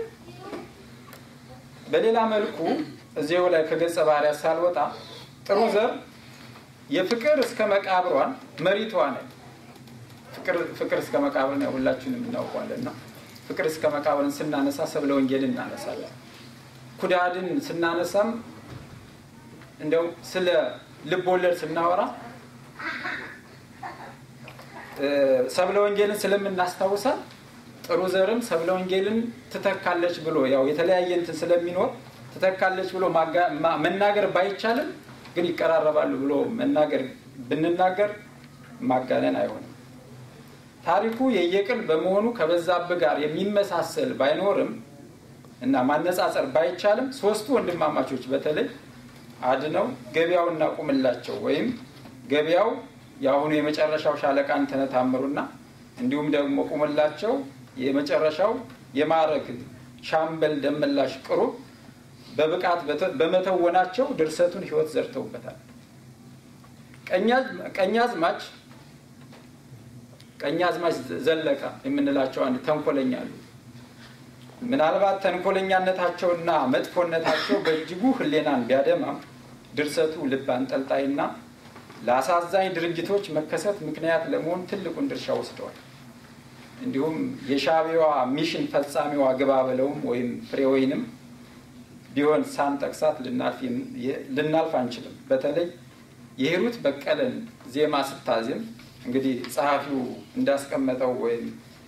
በሌላ መልኩ እዚያው ላይ ከገጸ ባህሪያት ሳልወጣ ጥሩ ዘር የፍቅር እስከ መቃብሯን መሪቷ ነች። ፍቅር እስከ መቃብርን ሁላችንም እናውቋለን ነው ፍቅር እስከ መቃብርን ስናነሳ ሰብለ ወንጌልን እናነሳለን። ኩዳድን ስናነሳም እንደው ስለ ልብ ወለድ ስናወራ ሰብለ ወንጌልን ስለምናስታውሳል ጥሩ ዘርም ሰብለ ወንጌልን ትተካለች ብሎ ያው የተለያየ እንትን ስለሚኖር ትተካለች ብሎ መናገር ባይቻልም ግን ይቀራረባሉ ብሎ መናገር ብንናገር ማጋነን አይሆንም። ታሪኩ የየቅል በመሆኑ ከበዛብህ ጋር የሚመሳሰል ባይኖርም እና ማነጻጸር ባይቻልም ሶስቱ ወንድማማቾች በተለይ አድነው ገበያውና ቁምላቸው ወይም ገበያው የአሁኑ የመጨረሻው ሻለቃ አንተነህ ታምሩና እንዲሁም ደግሞ ቁምላቸው የመጨረሻው የማዕረግ ሻምበል ደመላሽ ቅሩ በብቃት በመተወናቸው ድርሰቱን ሕይወት ዘርተውበታል። ቀኛዝማች ቀኛዝማች ዘለቀ የምንላቸው አንድ ተንኮለኛ አሉ። ምናልባት ተንኮለኛነታቸውና መጥፎነታቸው በእጅጉ ሕሊናን ቢያደማም ድርሰቱ ልብ አንጠልጣይና ለአሳዛኝ ድርጊቶች መከሰት ምክንያት ለመሆን ትልቁን ድርሻ ወስደዋል። እንዲሁም የሻዕቢያዋ ሚሽን ፈጻሚዋ ግባ በለውም ወይም ፍሬወይንም ቢሆን ሳንጠቅሳት ልናልፍ አንችልም። በተለይ የሂሩት በቀለን ዜማ ስታዜም እንግዲህ ጸሐፊው እንዳስቀመጠው ወይም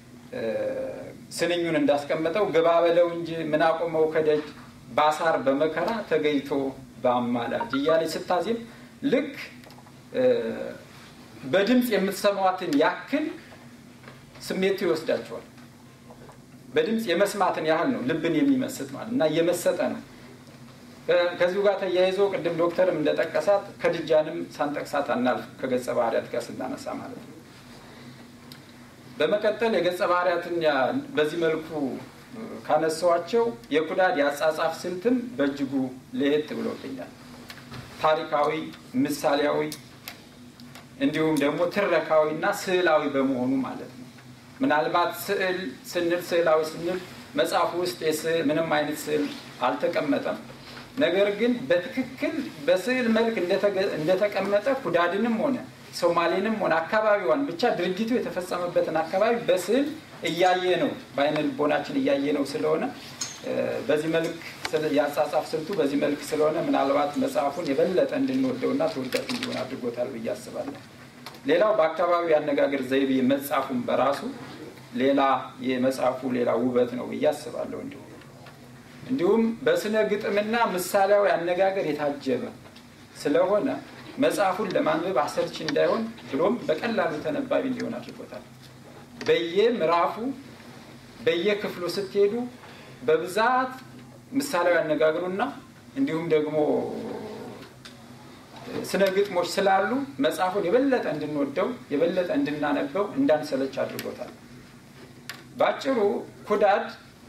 ስንኙን እንዳስቀመጠው ግባ በለው እንጂ ምን አቆመው ከደጅ ባሳር በመከራ ተገይቶ በአማላጅ እያለች ስታዜም ልክ በድምፅ የምትሰማዋትን ያክል ስሜቱ ይወስዳቸዋል። በድምፅ የመስማትን ያህል ነው ልብን የሚመስጥ ማለት እና እየመሰጠ ነው። ከዚሁ ጋር ተያይዞ ቅድም ዶክተርም እንደጠቀሳት ከድጃንም ሳንጠቅሳት አናልፍ ከገጸ ባህርያት ጋር ስናነሳ ማለት ነው። በመቀጠል የገጸ ባህርያትን በዚህ መልኩ ካነሳዋቸው የኩዳድ የአጻጻፍ ስልትም በእጅጉ ለየት ብሎብኛል። ታሪካዊ፣ ምሳሌያዊ እንዲሁም ደግሞ ትረካዊ እና ስዕላዊ በመሆኑ ማለት ነው። ምናልባት ስዕል ስንል ስዕላዊ ስንል መጽሐፉ ውስጥ ምንም አይነት ስዕል አልተቀመጠም። ነገር ግን በትክክል በስዕል መልክ እንደተቀመጠ ኩዳድንም ሆነ ሶማሌንም ሆነ አካባቢዋን ብቻ ድርጊቱ የተፈጸመበትን አካባቢ በስዕል እያየ ነው፣ በአይነ ልቦናችን እያየ ነው ስለሆነ በዚህ መልክ የአጻጻፍ ስልቱ በዚህ መልክ ስለሆነ ምናልባት መጽሐፉን የበለጠ እንድንወደውና ተወዳጅ እንዲሆን አድርጎታል ብዬ አስባለሁ። ሌላው በአካባቢው የአነጋገር ዘይቤ መጽሐፉን በራሱ ሌላ የመጽሐፉ ሌላ ውበት ነው ብዬ አስባለሁ። እንዲሁም እንዲሁም በስነ ግጥምና ምሳሌያዊ አነጋገር የታጀበ ስለሆነ መጽሐፉን ለማንበብ አሰልቺ እንዳይሆን ብሎም በቀላሉ ተነባቢ እንዲሆን አድርጎታል። በየምዕራፉ በየክፍሉ ስትሄዱ በብዛት ምሳሌያዊ አነጋገሩና እንዲሁም ደግሞ ስነ ግጥሞች ስላሉ መጽሐፉን የበለጠ እንድንወደው የበለጠ እንድናነበው እንዳንሰለች አድርጎታል። በአጭሩ ኩዳድ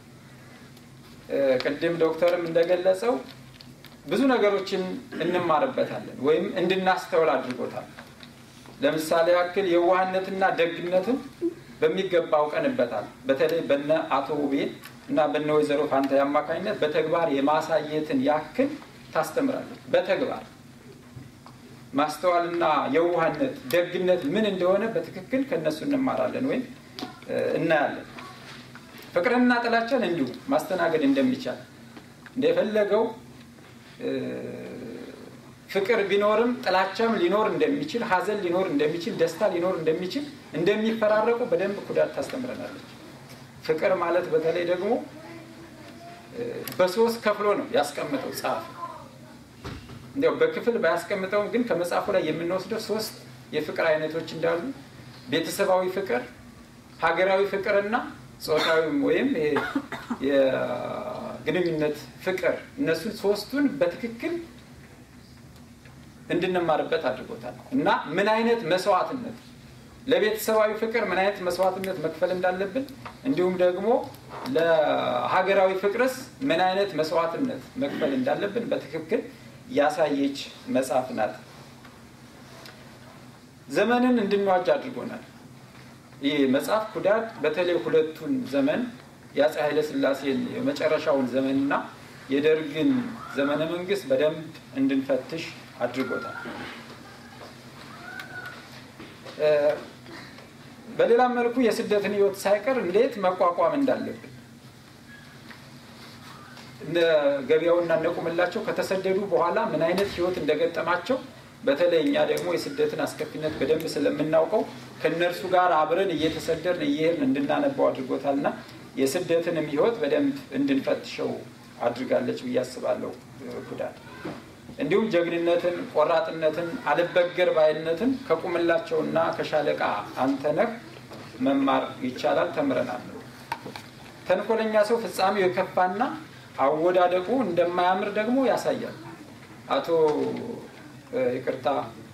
ቅድም ዶክተርም እንደገለጸው ብዙ ነገሮችን እንማርበታለን ወይም እንድናስተውል አድርጎታል። ለምሳሌ ያክል የዋህነትና ደግነትን በሚገባ አውቀንበታል። በተለይ በነ አቶ ውቤ እና በነ ወይዘሮ ፋንታ አማካኝነት በተግባር የማሳየትን ያክል ታስተምራለች። በተግባር ማስተዋልና የዋህነት ደግነት ምን እንደሆነ በትክክል ከነሱ እንማራለን ወይም እናያለን። ፍቅርንና ጥላቻን እንዲሁ ማስተናገድ እንደሚቻል እንደፈለገው ፍቅር ቢኖርም ጥላቻም ሊኖር እንደሚችል፣ ሐዘን ሊኖር እንደሚችል፣ ደስታ ሊኖር እንደሚችል እንደሚፈራረቁ በደንብ ኩዳድ ታስተምረናለች። ፍቅር ማለት በተለይ ደግሞ በሶስት ከፍሎ ነው ያስቀምጠው ጸሐፊ። እንዲያው በክፍል ባያስቀምጠውም ግን ከመጽሐፉ ላይ የምንወስደው ሶስት የፍቅር አይነቶች እንዳሉ ቤተሰባዊ ፍቅር፣ ሀገራዊ ፍቅርና ጾታዊም ወይም የግንኙነት ፍቅር እነሱን ሶስቱን በትክክል እንድንማርበት አድርጎታል እና ምን አይነት መስዋዕትነት ለቤተሰባዊ ፍቅር ምን አይነት መስዋዕትነት መክፈል እንዳለብን እንዲሁም ደግሞ ለሀገራዊ ፍቅርስ ምን አይነት መስዋዕትነት መክፈል እንዳለብን በትክክል ያሳየች መጽሐፍ ናት። ዘመንን እንድንዋጅ አድርጎናል። ይህ መጽሐፍ ኩዳድ በተለይ ሁለቱን ዘመን የአፄ ኃይለሥላሴን የመጨረሻውን ዘመንና የደርግን ዘመነ መንግስት በደንብ እንድንፈትሽ አድርጎታል። በሌላም መልኩ የስደትን ህይወት ሳይቀር እንዴት መቋቋም እንዳለብን እነ ገበያውና እነቁምላቸው ከተሰደዱ በኋላ ምን አይነት ህይወት እንደገጠማቸው በተለይ እኛ ደግሞ የስደትን አስከፊነት በደንብ ስለምናውቀው ከእነርሱ ጋር አብረን እየተሰደርን እየሄድን እንድናነባው አድርጎታልና የስደትንም ህይወት በደንብ እንድንፈትሸው አድርጋለች ብዬ አስባለሁ ኩዳድ። እንዲሁም ጀግንነትን፣ ቆራጥነትን፣ አልበገር ባይነትን ከቁምላቸውና ከሻለቃ አንተነህ መማር ይቻላል፣ ተምረናል። ተንኮለኛ ሰው ፍጻሜው የከፋና አወዳደቁ እንደማያምር ደግሞ ያሳያል። አቶ ይቅርታ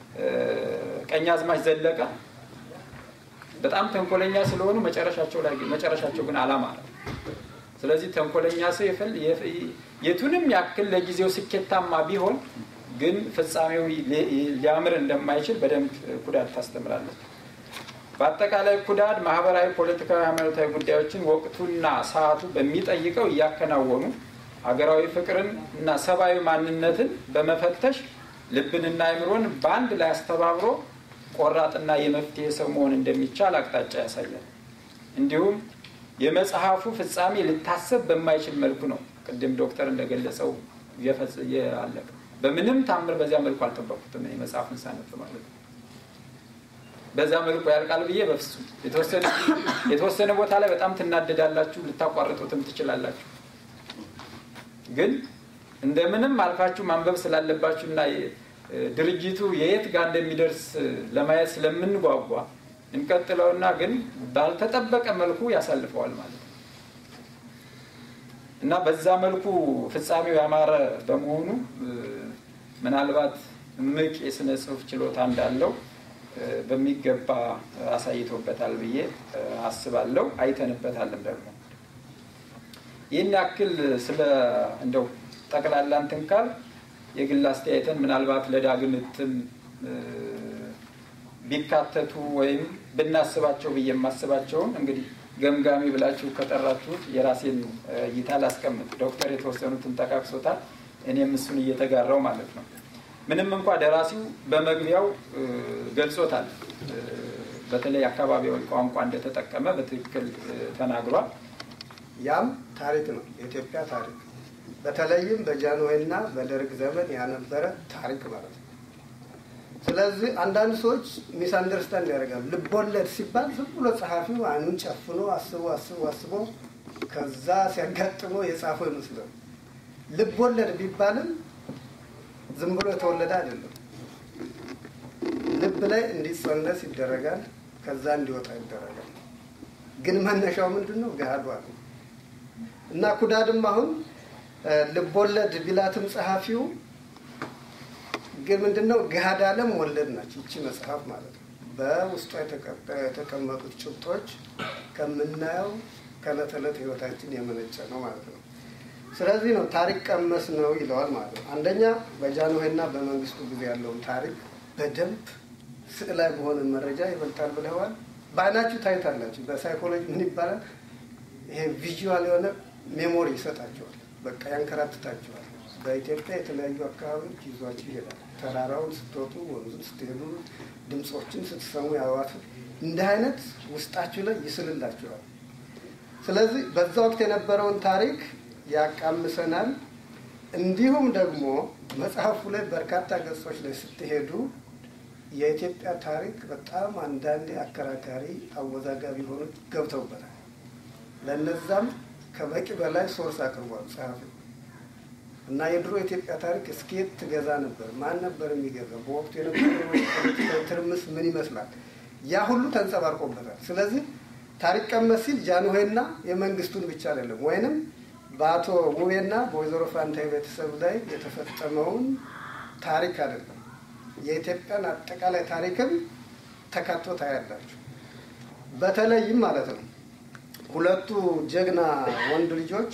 ቀኛዝማች ዘለቀ በጣም ተንኮለኛ ስለሆኑ መጨረሻቸው ላይ መጨረሻቸው ግን አላማረም። ስለዚህ ተንኮለኛ ሰው የቱንም ያክል ለጊዜው ስኬታማ ቢሆን ግን ፍጻሜው ሊያምር እንደማይችል በደንብ ኩዳድ ታስተምራለች። በአጠቃላይ ኩዳድ ማህበራዊ፣ ፖለቲካዊ፣ ሃይማኖታዊ ጉዳዮችን ወቅቱና ሰዓቱ በሚጠይቀው እያከናወኑ ሀገራዊ ፍቅርን እና ሰብአዊ ማንነትን በመፈተሽ ልብንና አይምሮን በአንድ ላይ አስተባብሮ ቆራጥና የመፍትሄ ሰው መሆን እንደሚቻል አቅጣጫ ያሳያል። እንዲሁም የመጽሐፉ ፍጻሜ ልታሰብ በማይችል መልኩ ነው። ቅድም ዶክተር እንደገለጸው ያለቀ በምንም ታምር በዚያ መልኩ አልጠበቁትም። መጽሐፍን ሳነብ ማለት ነው። በዛ መልኩ ያልቃል ብዬ በፍጹም የተወሰነ ቦታ ላይ በጣም ትናደዳላችሁ፣ ልታቋርጡትም ትችላላችሁ። ግን እንደምንም አልፋችሁ ማንበብ ስላለባችሁ እና ድርጅቱ የየት ጋር እንደሚደርስ ለማየት ስለምንጓጓ እንቀጥለውና ግን ባልተጠበቀ መልኩ ያሳልፈዋል ማለት ነው እና በዛ መልኩ ፍጻሜው ያማረ በመሆኑ ምናልባት እምቅ የስነ ጽሁፍ ችሎታ እንዳለው በሚገባ አሳይቶበታል ብዬ አስባለሁ። አይተንበታልም ደግሞ ይህን ያክል ስለ እንደው ጠቅላላ እንትን ካል የግል አስተያየትን ምናልባት ለዳግም እትም ቢካተቱ ወይም ብናስባቸው ብዬ የማስባቸውን እንግዲህ ገምጋሚ ብላችሁ ከጠራችሁት የራሴን እይታ ላስቀምጥ። ዶክተር የተወሰኑትን ጠቃቅሶታል። እኔም እሱን እየተጋራው ማለት ነው። ምንም እንኳ ደራሲው በመግቢያው ገልጾታል። በተለይ አካባቢያዊ ቋንቋ እንደተጠቀመ በትክክል ተናግሯል። ያም ታሪክ ነው፣ የኢትዮጵያ ታሪክ በተለይም በጃንሆይና በደርግ ዘመን ያነበረ ታሪክ ማለት ነው። ስለዚህ አንዳንድ ሰዎች ሚስ አንደርስታንድ ያደርጋሉ። ልቦለድ ሲባል ዝም ብሎ ጸሐፊው አይኑን ጨፍኖ አስቦ አስቦ አስቦ ከዛ ሲያጋጥመው የጻፈው ይመስላል። ልቦለድ ቢባልም ዝም ብሎ የተወለደ አይደለም። ልብ ላይ እንዲጸነስ ይደረጋል፣ ከዛ እንዲወጣ ይደረጋል። ግን መነሻው ምንድን ነው? ገሃዱ ነው እና ኩዳድም አሁን ልቦለድ ቢላትም ጸሐፊው ግን ምንድነው ገሃድ ዓለም ወለድ ናቸው። ይቺ መጽሐፍ ማለት ነው። በውስጧ የተቀመጡት ጭብጦች ከምናየው ከዕለት ዕለት ህይወታችን የመነጨ ነው ማለት ነው። ስለዚህ ነው ታሪክ ቀመስ ነው ይለዋል ማለት ነው። አንደኛ በጃንሆይና በመንግስቱ ጊዜ ያለውን ታሪክ በደንብ ስዕላዊ በሆነ መረጃ ይበልጣል ብለዋል። በአይናችሁ ታዩታላችሁ። በሳይኮሎጂ ምን ይባላል? ይሄ ቪዥዋል የሆነ ሜሞሪ ይሰጣቸዋል። በቃ ያንከራትታቸዋል። በኢትዮጵያ የተለያዩ አካባቢዎች ይዟችሁ ይሄዳል። ተራራውን ስትወጡ፣ ወንዙን ስትሄዱ፣ ድምፆችን ስትሰሙ፣ ያዋት እንዲህ አይነት ውስጣችሁ ላይ ይስልላችኋል። ስለዚህ በዛ ወቅት የነበረውን ታሪክ ያቃምሰናል። እንዲሁም ደግሞ መጽሐፉ ላይ በርካታ ገጾች ላይ ስትሄዱ የኢትዮጵያ ታሪክ በጣም አንዳንዴ አከራካሪ፣ አወዛጋቢ ሆኖች ገብተውበታል። ለነዛም ከበቂ በላይ ሶርስ አቅርቧል ጸሐፊው እና የድሮ የኢትዮጵያ ታሪክ እስኬት ትገዛ ነበር፣ ማን ነበር የሚገዛ፣ በወቅቱ የነበረው ፖለቲካዊ ትርምስ ምን ይመስላል፣ ያ ሁሉ ተንጸባርቆበታል። ስለዚህ ታሪክ ቀመስ ሲል ጃንሆይና የመንግስቱን ብቻ አይደለም ወይንም በአቶ ውቤና በወይዘሮ ፋንታይ ቤተሰብ ላይ የተፈጸመውን ታሪክ አይደለም የኢትዮጵያን አጠቃላይ ታሪክም ተካቶ ታያላችሁ። በተለይም ማለት ነው ሁለቱ ጀግና ወንድ ልጆች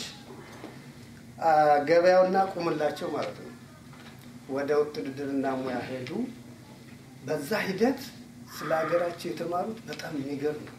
ገበያውና ቁምላቸው ማለት ነው ወደ ውትድርና ሙያ ሄዱ። በዛ ሂደት ስለ ሀገራቸው የተማሩት በጣም የሚገርም ነው።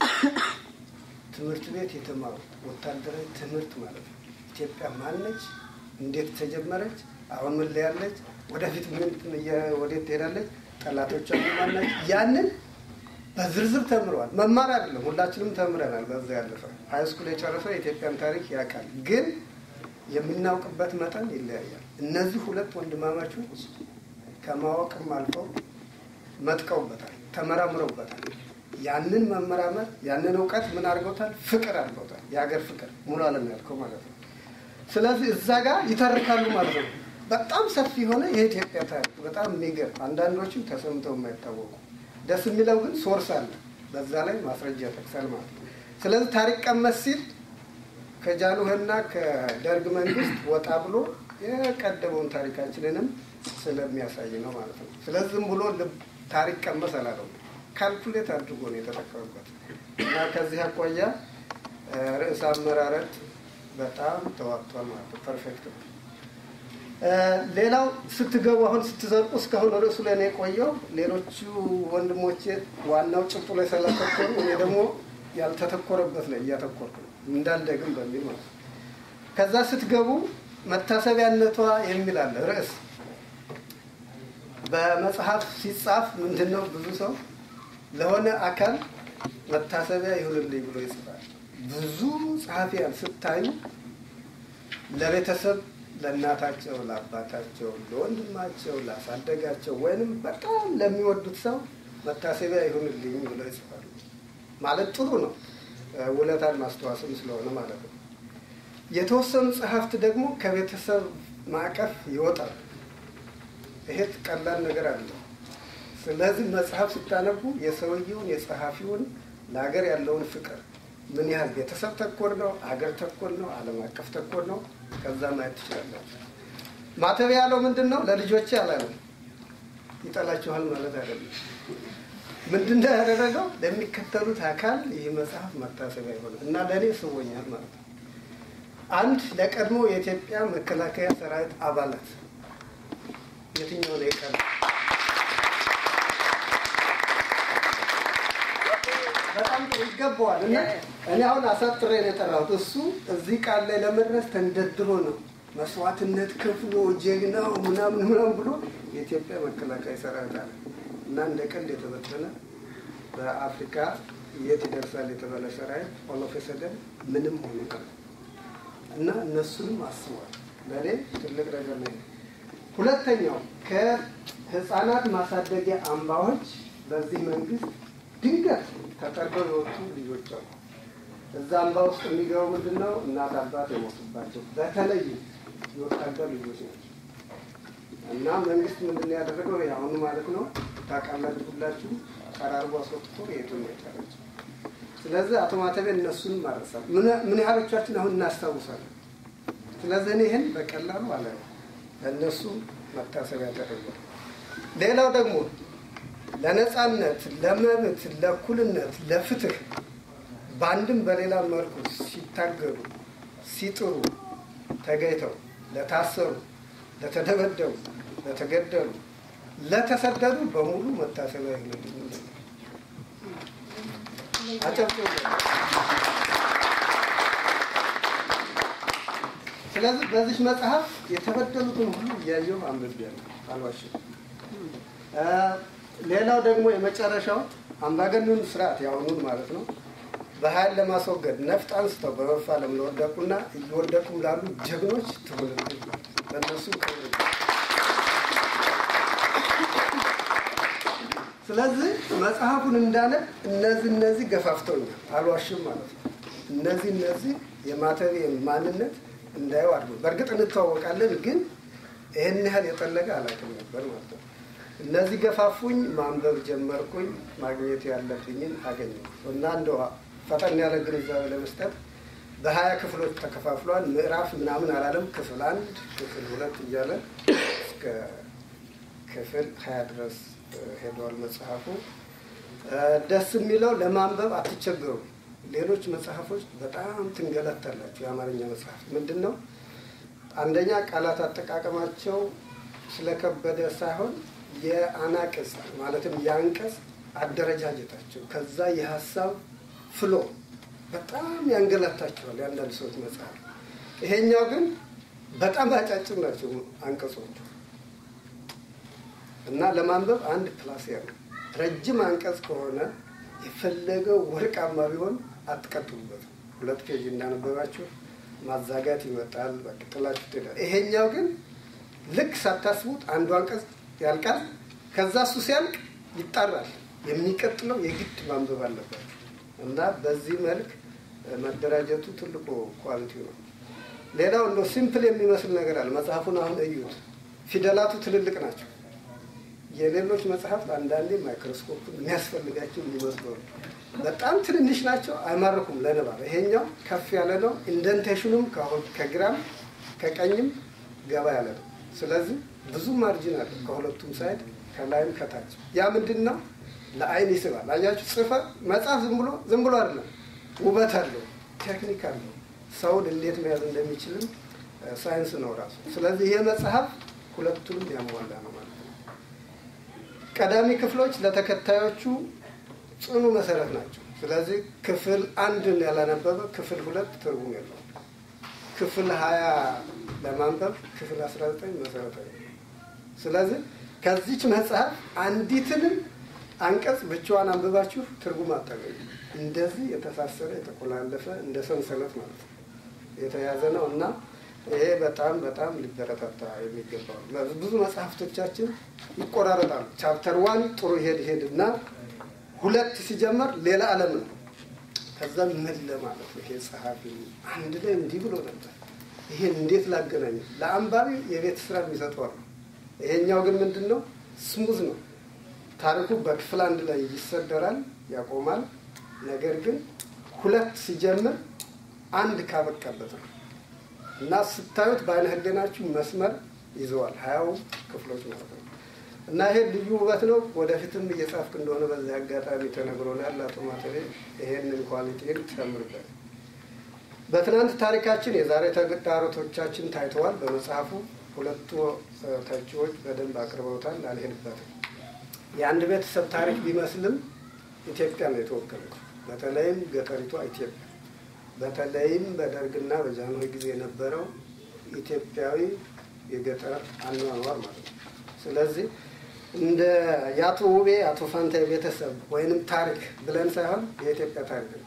ትምህርት ቤት የተማሩት ወታደራዊ ትምህርት ማለት ነው። ኢትዮጵያ ማነች? እንዴት ተጀመረች? አሁን ምን ላይ ያለች? ወደፊት ምን ወዴት ትሄዳለች? ጠላቶቿ ማን ናቸው? ያንን በዝርዝር ተምረዋል። መማር አይደለም፣ ሁላችንም ተምረናል። በዛ ያለፈ ሀይ ስኩል የጨረሰው የኢትዮጵያን ታሪክ ያውቃል። ግን የምናውቅበት መጠን ይለያያል። እነዚህ ሁለት ወንድማማቾች ከማወቅም አልፈው መጥቀውበታል፣ ተመራምረውበታል። ያንን መመራመር ያንን እውቀት ምን አድርገውታል? ፍቅር አድርገውታል። የሀገር ፍቅር ሙሉ ዓለም ያልከው ማለት ነው። ስለዚህ እዛ ጋር ይተርካሉ ማለት ነው። በጣም ሰፊ የሆነ የኢትዮጵያ ታሪክ በጣም የሚገርም አንዳንዶችም ተሰምተው የማይታወቁ ደስ የሚለው ግን ሶርስ አለ። በዛ ላይ ማስረጃ ያጠቅሳል ማለት ነው። ስለዚህ ታሪክ ቀመስ ሲል ከጃንሆይና ከደርግ መንግስት ወጣ ብሎ የቀደመውን ታሪካችንንም ስለሚያሳይ ነው ማለት ነው። ስለዚህ ዝም ብሎ ታሪክ ቀመስ አላለው፣ ካልኩሌት አድርጎ ነው የተጠቀሙበት እና ከዚህ አኳያ ርዕሰ አመራረጥ በጣም ተዋጥቷል ማለት ነው። ፐርፌክት ነው። ሌላው ስትገቡ አሁን ስትዘርቁ እስካሁን ርዕሱ ላይ ነው የቆየው። ሌሎቹ ወንድሞቼ ዋናው ጭብጡ ላይ ስላተኮሩ እኔ ደግሞ ያልተተኮረበት ላይ እያተኮርኩ ነው እንዳልደግም በሚል ማለት ነው። ከዛ ስትገቡ መታሰቢያነቷ የሚል አለ ርዕስ በመጽሐፍ ሲጻፍ ምንድን ነው ብዙ ሰው ለሆነ አካል መታሰቢያ ይሁንልኝ ብሎ ይጽፋል። ብዙ ጸሐፊያን ስታዩ ለቤተሰብ ለእናታቸው፣ ለአባታቸው፣ ለወንድማቸው፣ ላሳደጋቸው ወይንም በጣም ለሚወዱት ሰው መታሰቢያ ይሁንልኝ ብሎ ይጽፋሉ። ማለት ጥሩ ነው፣ ውለታን ማስተዋስም ስለሆነ ማለት ነው። የተወሰኑ ጸሐፍት ደግሞ ከቤተሰብ ማዕቀፍ ይወጣሉ። ይሄ ቀላል ነገር አለ። ስለዚህ መጽሐፍ ስታነቡ የሰውየውን የጸሐፊውን ለሀገር ያለውን ፍቅር ምን ያህል ቤተሰብ ተኮር ነው፣ አገር ተኮር ነው፣ ዓለም አቀፍ ተኮር ነው፣ ከዛ ማየት ትችላላችሁ። ማተብ ያለው ምንድን ነው? ለልጆቼ አላለም። ይጠላችኋል ማለት አይደለም። ምንድን ነው ያደረገው? ለሚከተሉት አካል ይህ መጽሐፍ መታሰቢያ ይሆነ እና ለእኔ ስቦኛል ማለት ነው። አንድ ለቀድሞ የኢትዮጵያ መከላከያ ሰራዊት አባላት የትኛው ነው የቀረ? በጣም ጥሩ ይገባዋል። እና እኔ አሁን አሳጥሬ ነው የጠራሁት። እሱ እዚህ ቃል ላይ ለመድረስ ተንደድሮ ነው መስዋዕትነት ከፍሎ ጀግናው ምናምን ምናምን ብሎ የኢትዮጵያ መከላከያ ሰራዊት አለ እና እንደ ቀልድ የተበተነ በአፍሪካ የት ይደርሳል የተባለ ሰራዊት ኦሎፌሰደን ምንም ሆኑ ቀረ እና እነሱንም አስቧል። ለእኔ ትልቅ ነገር ነው። ሁለተኛው ከህፃናት ማሳደጊያ አምባዎች በዚህ መንግስት ድንገት ተጠርገው የወጡ ልጆች አሉ። እዛ አምባ ውስጥ የሚገቡ ምንድን ነው? እናት አባት የሞቱባቸው በተለይ የወታደር ልጆች ናቸው። እና መንግስት ምንድን ነው ያደረገው? የአሁኑ ማለት ነው ታውቃላችሁ፣ ሁላችሁ ቀራርቦ አስወጥቶ የቱን የቀረች። ስለዚህ አቶ ማተቤ እነሱን ማረሳል። ምን ያህሎቻችን አሁን እናስታውሳለን? ስለዚህ እኔ ይህን በቀላሉ አለ ለእነሱ መታሰቢያ ተደርጓል። ሌላው ደግሞ ለነጻነት፣ ለመብት፣ ለእኩልነት፣ ለፍትህ በአንድም በሌላ መልኩ ሲታገሉ ሲጥሩ ተገኝተው ለታሰሩ፣ ለተደበደቡ፣ ለተገደሉ፣ ለተሰደዱ በሙሉ መታሰቢያ ይሁንልኝ። አጨብጭቡ። ስለዚህ በዚህ መጽሐፍ የተበደሉትን ሁሉ እያየሁ አንብቤያለሁ፣ አልዋሽም። ሌላው ደግሞ የመጨረሻው አምባገነኑን ስርዓት ያሁኑን ማለት ነው በኃይል ለማስወገድ ነፍጥ አንስተው በመፋለም ለወደቁና እየወደቁም ላሉ ጀግኖች ትውልድ በእነሱ ክብር ስለዚህ መጽሐፉን እንዳለ እነዚህ እነዚህ ገፋፍተውኛል፣ አልዋሽም ማለት ነው። እነዚህ እነዚህ የማተቤ ማንነት እንዳየው አድርጎ በእርግጥ እንተዋወቃለን፣ ግን ይህን ያህል የጠለቀ አላውቅም ነበር ማለት ነው። እነዚህ ገፋፉኝ፣ ማንበብ ጀመርኩኝ፣ ማግኘት ያለብኝን አገኘሁ እና እንደው ፈጠን ያለ ግንዛቤ ለመስጠት በሀያ ክፍሎች ተከፋፍሏል። ምዕራፍ ምናምን አላለም። ክፍል አንድ፣ ክፍል ሁለት እያለ እስከ ክፍል ሀያ ድረስ ሄደዋል መጽሐፉ። ደስ የሚለው ለማንበብ አትቸገሩ። ሌሎች መጽሐፎች በጣም ትንገላታላችሁ። የአማርኛ መጽሐፍ ምንድን ነው? አንደኛ ቃላት አጠቃቀማቸው ስለከበደ ሳይሆን የአናቅጽ ማለትም የአንቀጽ አደረጃጀታቸው ከዛ የሀሳብ ፍሎ በጣም ያንገላታቸዋል የአንዳንድ ሰዎች መጽሐፍ። ይሄኛው ግን በጣም አጫጭር ናቸው አንቀጾቹ እና ለማንበብ አንድ ፕላስ ያለው ረጅም አንቀጽ ከሆነ የፈለገው ወርቃማ ቢሆን አትቀጥሉበት። ሁለት ፔጅ እንዳነበባችሁ ማዛጋት ይመጣል፣ በቅጥላችሁ ትሄዳል። ይሄኛው ግን ልክ ሳታስቡት አንዱ አንቀጽ ያልቃል። ከዛ እሱ ሲያልቅ ይጣራል። የሚቀጥለው የግድ ማንበብ አለባቸው እና በዚህ መልክ መደራጀቱ ትልቁ ኳሊቲ ነው። ሌላው እንደ ሲምፕል የሚመስል ነገር አለ። መጽሐፉን አሁን እዩት። ፊደላቱ ትልልቅ ናቸው። የሌሎች መጽሐፍት አንዳንዴ ማይክሮስኮፕ የሚያስፈልጋቸው የሚመስሉ በጣም ትንንሽ ናቸው፣ አይማርኩም ለንባብ። ይሄኛው ከፍ ያለ ነው። ኢንደንቴሽኑም ከግራም ከቀኝም ገባ ያለ ነው። ስለዚህ ብዙ ማርጂን አለ ከሁለቱም ሳይድ ከላይም ከታች። ያ ምንድን ነው? ለአይን ይስባል። አያችሁ፣ ጽፈ መጽሐፍ ዝም ብሎ ዝም ብሎ አይደለም፣ ውበት አለው፣ ቴክኒክ አለው። ሰውን እንዴት መያዝ እንደሚችልም ሳይንስ ነው ራሱ። ስለዚህ ይሄ መጽሐፍ ሁለቱንም ያሟላ ነው ማለት ነው። ቀዳሚ ክፍሎች ለተከታዮቹ ጽኑ መሰረት ናቸው። ስለዚህ ክፍል አንድን ያላነበበ ክፍል ሁለት ትርጉም የለውም። ክፍል ሀያ ለማንበብ ክፍል አስራ ዘጠኝ መሰረታዊ ነው። ስለዚህ ከዚች መጽሐፍ አንዲትንም አንቀጽ ብቻዋን አንብባችሁ ትርጉም አታገኙ። እንደዚህ የተሳሰረ የተቆላለፈ እንደ ሰንሰለት ማለት ነው የተያዘ ነው እና ይሄ በጣም በጣም ሊበረታታ የሚገባው ነው። ብዙ መጽሐፍቶቻችን ይቆራረጣሉ። ቻፕተር ዋን ጥሩ ይሄድ ይሄድ እና ሁለት ሲጀመር ሌላ ዓለም ነው። ከዛ ምን ለማለት ነው ይሄ ጸሐፊ አንድ ላይ እንዲህ ብሎ ነበር፣ ይሄን እንዴት ላገናኝ? ለአንባቢ የቤት ስራ የሚሰጠዋል። ይሄኛው ግን ምንድን ነው ስሙዝ ነው። ታሪኩ በክፍል አንድ ላይ ይሰደራል፣ ያቆማል። ነገር ግን ሁለት ሲጀምር አንድ ካበቃበት ነው እና ስታዩት በአይነ ህሊናችሁ መስመር ይዘዋል ሀያው ክፍሎች ማለት ነው። እና ይሄ ልዩ ውበት ነው። ወደፊትም እየጻፍክ እንደሆነ በዚህ አጋጣሚ ተነግሮናል። አቶ ማተቤ ይሄንን ኳሊቲን ጨምርበት። በትናንት ታሪካችን የዛሬ ተግዳሮቶቻችን ታይተዋል በመጽሐፉ። ሁለቱ ተቺዎች በደንብ አቅርበውታል፣ አልሄድበትም። የአንድ ቤተሰብ ታሪክ ቢመስልም ኢትዮጵያ ነው የተወከለች። በተለይም ገጠሪቷ ኢትዮጵያ በተለይም በደርግና በጃንሆይ ጊዜ የነበረው ኢትዮጵያዊ የገጠር አኗኗር ማለት ነው። ስለዚህ እንደ የአቶ ውቤ አቶ ፋንታይ ቤተሰብ ወይንም ታሪክ ብለን ሳይሆን የኢትዮጵያ ታሪክ ነው።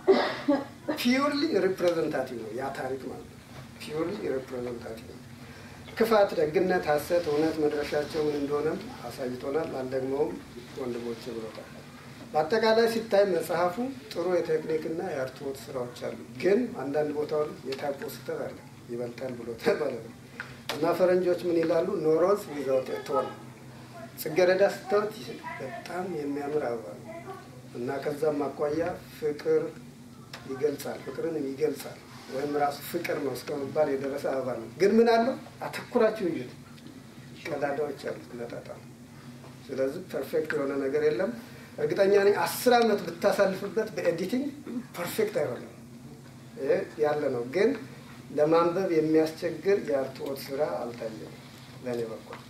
ፒውርሊ ሪፕሬዘንታቲቭ ነው ያ ታሪክ ማለት ነው። ፒውርሊ ሪፕሬዘንታቲቭ ነው። ክፋት፣ ደግነት፣ ሐሰት፣ እውነት መድረሻቸው ምን እንደሆነም አሳይቶናል። አልደግመውም ወንድሞቼ ብሎታል። በአጠቃላይ ሲታይ መጽሐፉ ጥሩ የቴክኒክና የአርትዖት ስራዎች አሉ። ግን አንዳንድ ቦታዎች የታይፖ ስህተት አለ ይበልጣል ብሎታል ማለት ነው። እና ፈረንጆች ምን ይላሉ? ኖሮዝ ዊዛውት ቶን ጽጌረዳ ስታዩት በጣም የሚያምር አበባ ነው እና ከዛም አኳያ ፍቅር ይገልጻል፣ ፍቅርንም ይገልጻል ወይም ራሱ ፍቅር ነው እስከመባል የደረሰ አበባ ነው። ግን ምን አለው? አተኩራችሁ እዩት፣ ቀዳዳዎች አሉት ለጣጣ። ስለዚህ ፐርፌክት የሆነ ነገር የለም። እርግጠኛ ነኝ አስር ዓመት ብታሳልፍበት በኤዲቲንግ ፐርፌክት አይሆንም። ይሄ ያለ ነው። ግን ለማንበብ የሚያስቸግር የአርትዖት ስራ አልታየም ለእኔ በኩል።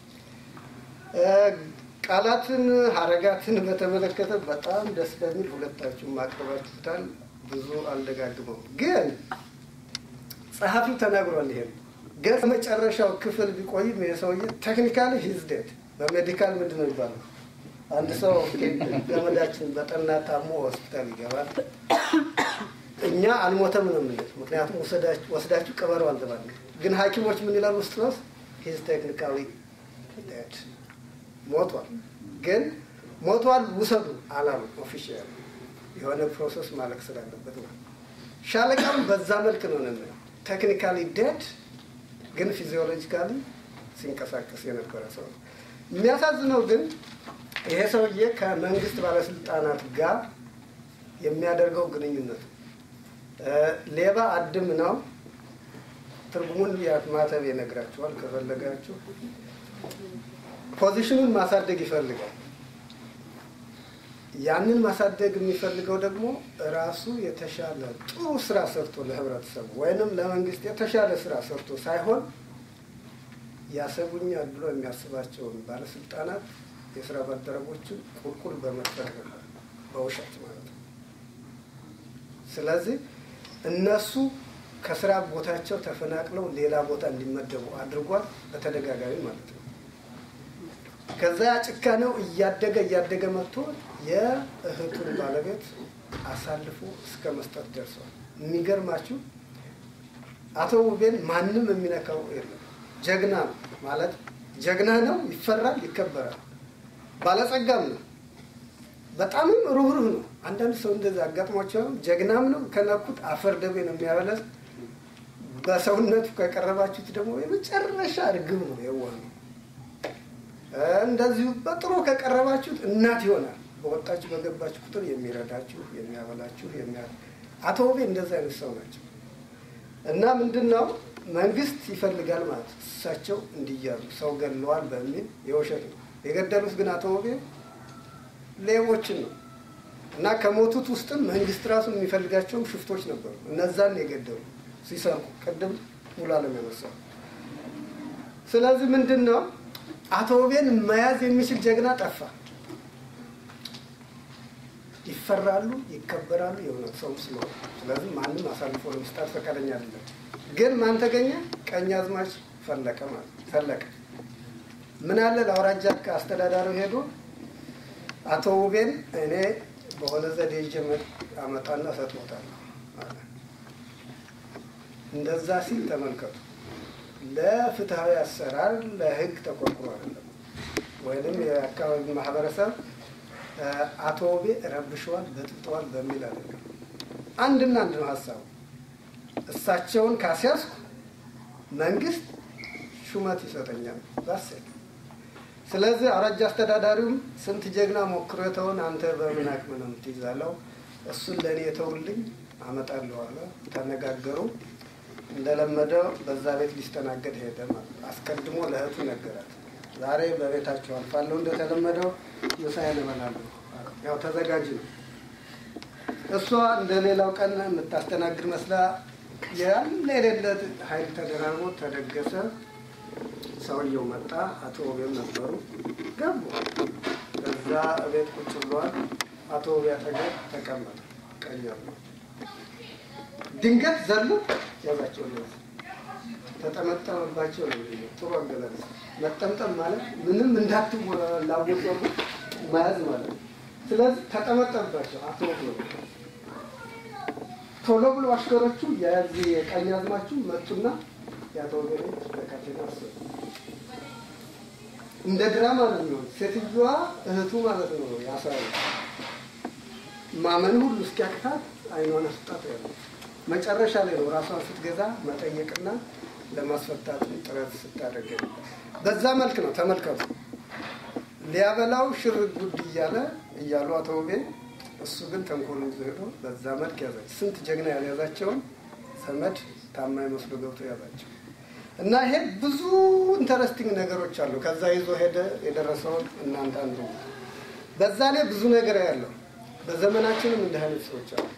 ቃላትን ሀረጋትን በተመለከተ በጣም ደስ በሚል ሁለታችሁም ማቅረባችሁታል። ብዙ አልደጋግመው፣ ግን ጸሐፊው ተናግሯል። ይሄም ገጽ መጨረሻው ክፍል ቢቆይም ይሄ ሰውዬ ቴክኒካሊ ሂዝ ዴድ በሜዲካል ምንድን ነው ይባላል አንድ ሰው ገመዳችን በጠና ታሞ ሆስፒታል ይገባል። እኛ አልሞተም ነው የምንል፣ ምክንያቱም ወስዳችሁ ቅበሩ አልተባለ። ግን ሐኪሞች ምን ይላሉ? ውስጥ ነው ሂዝ ቴክኒካዊ ዴድ ሞቷል። ግን ሞቷል ውሰዱ አላሉ። ኦፊሻል የሆነ ፕሮሰስ ማለቅ ስላለበት ነው። ሻለቃም በዛ መልክ ነው ነው ቴክኒካሊ ዴድ ግን ፊዚዮሎጂካሊ ሲንቀሳቀስ የነበረ ሰው ነው። የሚያሳዝነው ግን ይሄ ሰውዬ ከመንግስት ባለስልጣናት ጋር የሚያደርገው ግንኙነት ሌባ አድም ነው። ትርጉሙን ማተብ ይነግራችኋል ከፈለጋችሁ። ፖዚሽኑን ማሳደግ ይፈልጋል። ያንን ማሳደግ የሚፈልገው ደግሞ ራሱ የተሻለ ጥሩ ስራ ሰርቶ ለህብረተሰቡ ወይንም ለመንግስት የተሻለ ስራ ሰርቶ ሳይሆን ያሰጉኛል ብሎ የሚያስባቸውን ባለስልጣናት የስራ ባልደረቦችን ቁልቁል በመጥፈር በውሸት ማለት ነው። ስለዚህ እነሱ ከስራ ቦታቸው ተፈናቅለው ሌላ ቦታ እንዲመደቡ አድርጓል በተደጋጋሚ ማለት ነው። ከዛ ጭካኔው እያደገ እያደገ መጥቶ የእህቱን ባለቤት አሳልፎ እስከ መስጠት ደርሷል። የሚገርማችሁ አቶ ውቤን ማንም የሚነካው የለም። ጀግና ነው ማለት ጀግና ነው፣ ይፈራል፣ ይከበራል። ባለጸጋም ነው። በጣምም ሩህሩህ ነው። አንዳንድ ሰው እንደዚህ አጋጥሟቸው ጀግናም ነው፣ ከነኩት አፈር ደቤ ነው የሚያበላዝ። በሰውነቱ ከቀረባችሁት ደግሞ የመጨረሻ እርግብ ነው፣ የዋህ ነው። እንደዚሁ በጥሩ ከቀረባችሁት እናት ይሆናል። በወጣችሁ በገባችሁ ቁጥር የሚረዳችሁ፣ የሚያበላችሁ የሚያ አቶ ውቤ እንደዚህ አይነት ሰው ናቸው እና ምንድን ነው መንግስት ይፈልጋል ማለት እሳቸው እንዲያዙ ሰው ገለዋል በሚል የውሸት ነው የገደሉት ግን አቶ ውቤ ሌቦችን ነው እና ከሞቱት ውስጥም መንግስት ራሱ የሚፈልጋቸውም ሽፍቶች ነበሩ። እነዛን የገደሉ ሲሰርቁ ቅድም ሙሉ አለም ያነሳው። ስለዚህ ምንድን ነው አቶ ውቤን መያዝ የሚችል ጀግና ጠፋ። ይፈራሉ፣ ይከበራሉ የእውነት ሰው ስለሆነ። ስለዚህ ማንም አሳልፎ ለመስጣት ፈቃደኛ አይደለም። ግን ማን ተገኘ? ቀኝ አዝማች ፈለቀ ማለት ፈለቀ ምን አለ ለአውራጃ አስተዳዳሪው ሄዶ አቶ ውቤን እኔ በሆነ ዘዴ ይዤ አመጣና ሰጥቶታለሁ አለ። እንደዛ ሲል ተመልከቱ። ለፍትሐዊ አሰራር ለህግ ተቆርቁሮ አይደለም። ወይንም የአካባቢ ማህበረሰብ አቶ ውቤ ረብሸዋል፣ በጥብጠዋል በሚል አይደለም። አንድና አንድ ነው ሀሳቡ። እሳቸውን ካስያዝኩ መንግስት ሹመት ይሰጠኛል ባሴት ስለዚህ አውራጃ አስተዳዳሪውም ስንት ጀግና ሞክሮ የተውን አንተ በምን አቅም ነው የምትይዛለው? እሱን ለእኔ የተውልኝ አመጣለሁ አለ። ተነጋገሩ። እንደለመደው በዛ ቤት ሊስተናገድ ሄደ ማለት አስቀድሞ ለእህቱ ነገራት። ዛሬ በቤታቸው አልፋለሁ፣ እንደተለመደው ምሳዬን እበላለሁ። ያው ተዘጋጅ ነው። እሷ እንደ ሌላው ቀን የምታስተናግድ መስላ ያለ የሌለ ኃይል ተደራርቦ ተደገሰ። ሰውየው መጣ። አቶ ውቤም ነበሩ። ገቡ። ከዛ ቤት ቁጭ ብለዋል። አቶ ውቤ አጠገብ ተቀመጠ። ቀየሩ። ድንገት ዘሎ ያዛቸው ለዚ ተጠመጠመባቸው። ነው ጥሩ አገላለጽ። መጠምጠም ማለት ምንም እንዳትላወጡ መያዝ ማለት ነው። ስለዚህ ተጠመጠመባቸው። አቶ ውቤ ቶሎ ብሎ አሽከሮቹ የዚህ የቀኝ አዝማቹ መጡና የአቶ ውቤ በካቴና አሰሩ። እንደ ድራማ ነው የሚሆን። ሴትዮዋ እህቱ ማለት ነው ያሳዩ ማመን ሁሉ እስኪያቅታት አይኗን አስጣት ያለ መጨረሻ ላይ ነው ራሷን ስትገዛ መጠየቅና ለማስፈታት ጥረት ስታደርግ በዛ መልክ ነው። ተመልከቱ። ሊያበላው ሽር ጉድ እያለ እያሉ አቶ ውቤ እሱ ግን ተንኮል ይዞ ሄዶ በዛ መልክ ያዛቸው። ስንት ጀግና ያልያዛቸውን ዘመድ ታማኝ መስሎ ገብቶ ያዛቸው። እና ይሄ ብዙ ኢንተረስቲንግ ነገሮች አሉ። ከዛ ይዞ ሄደ የደረሰውን እናንተ አንዱ በዛ ላይ ብዙ ነገር ያለው በዘመናችንም እንዲህ አይነት ሰዎች አሉ።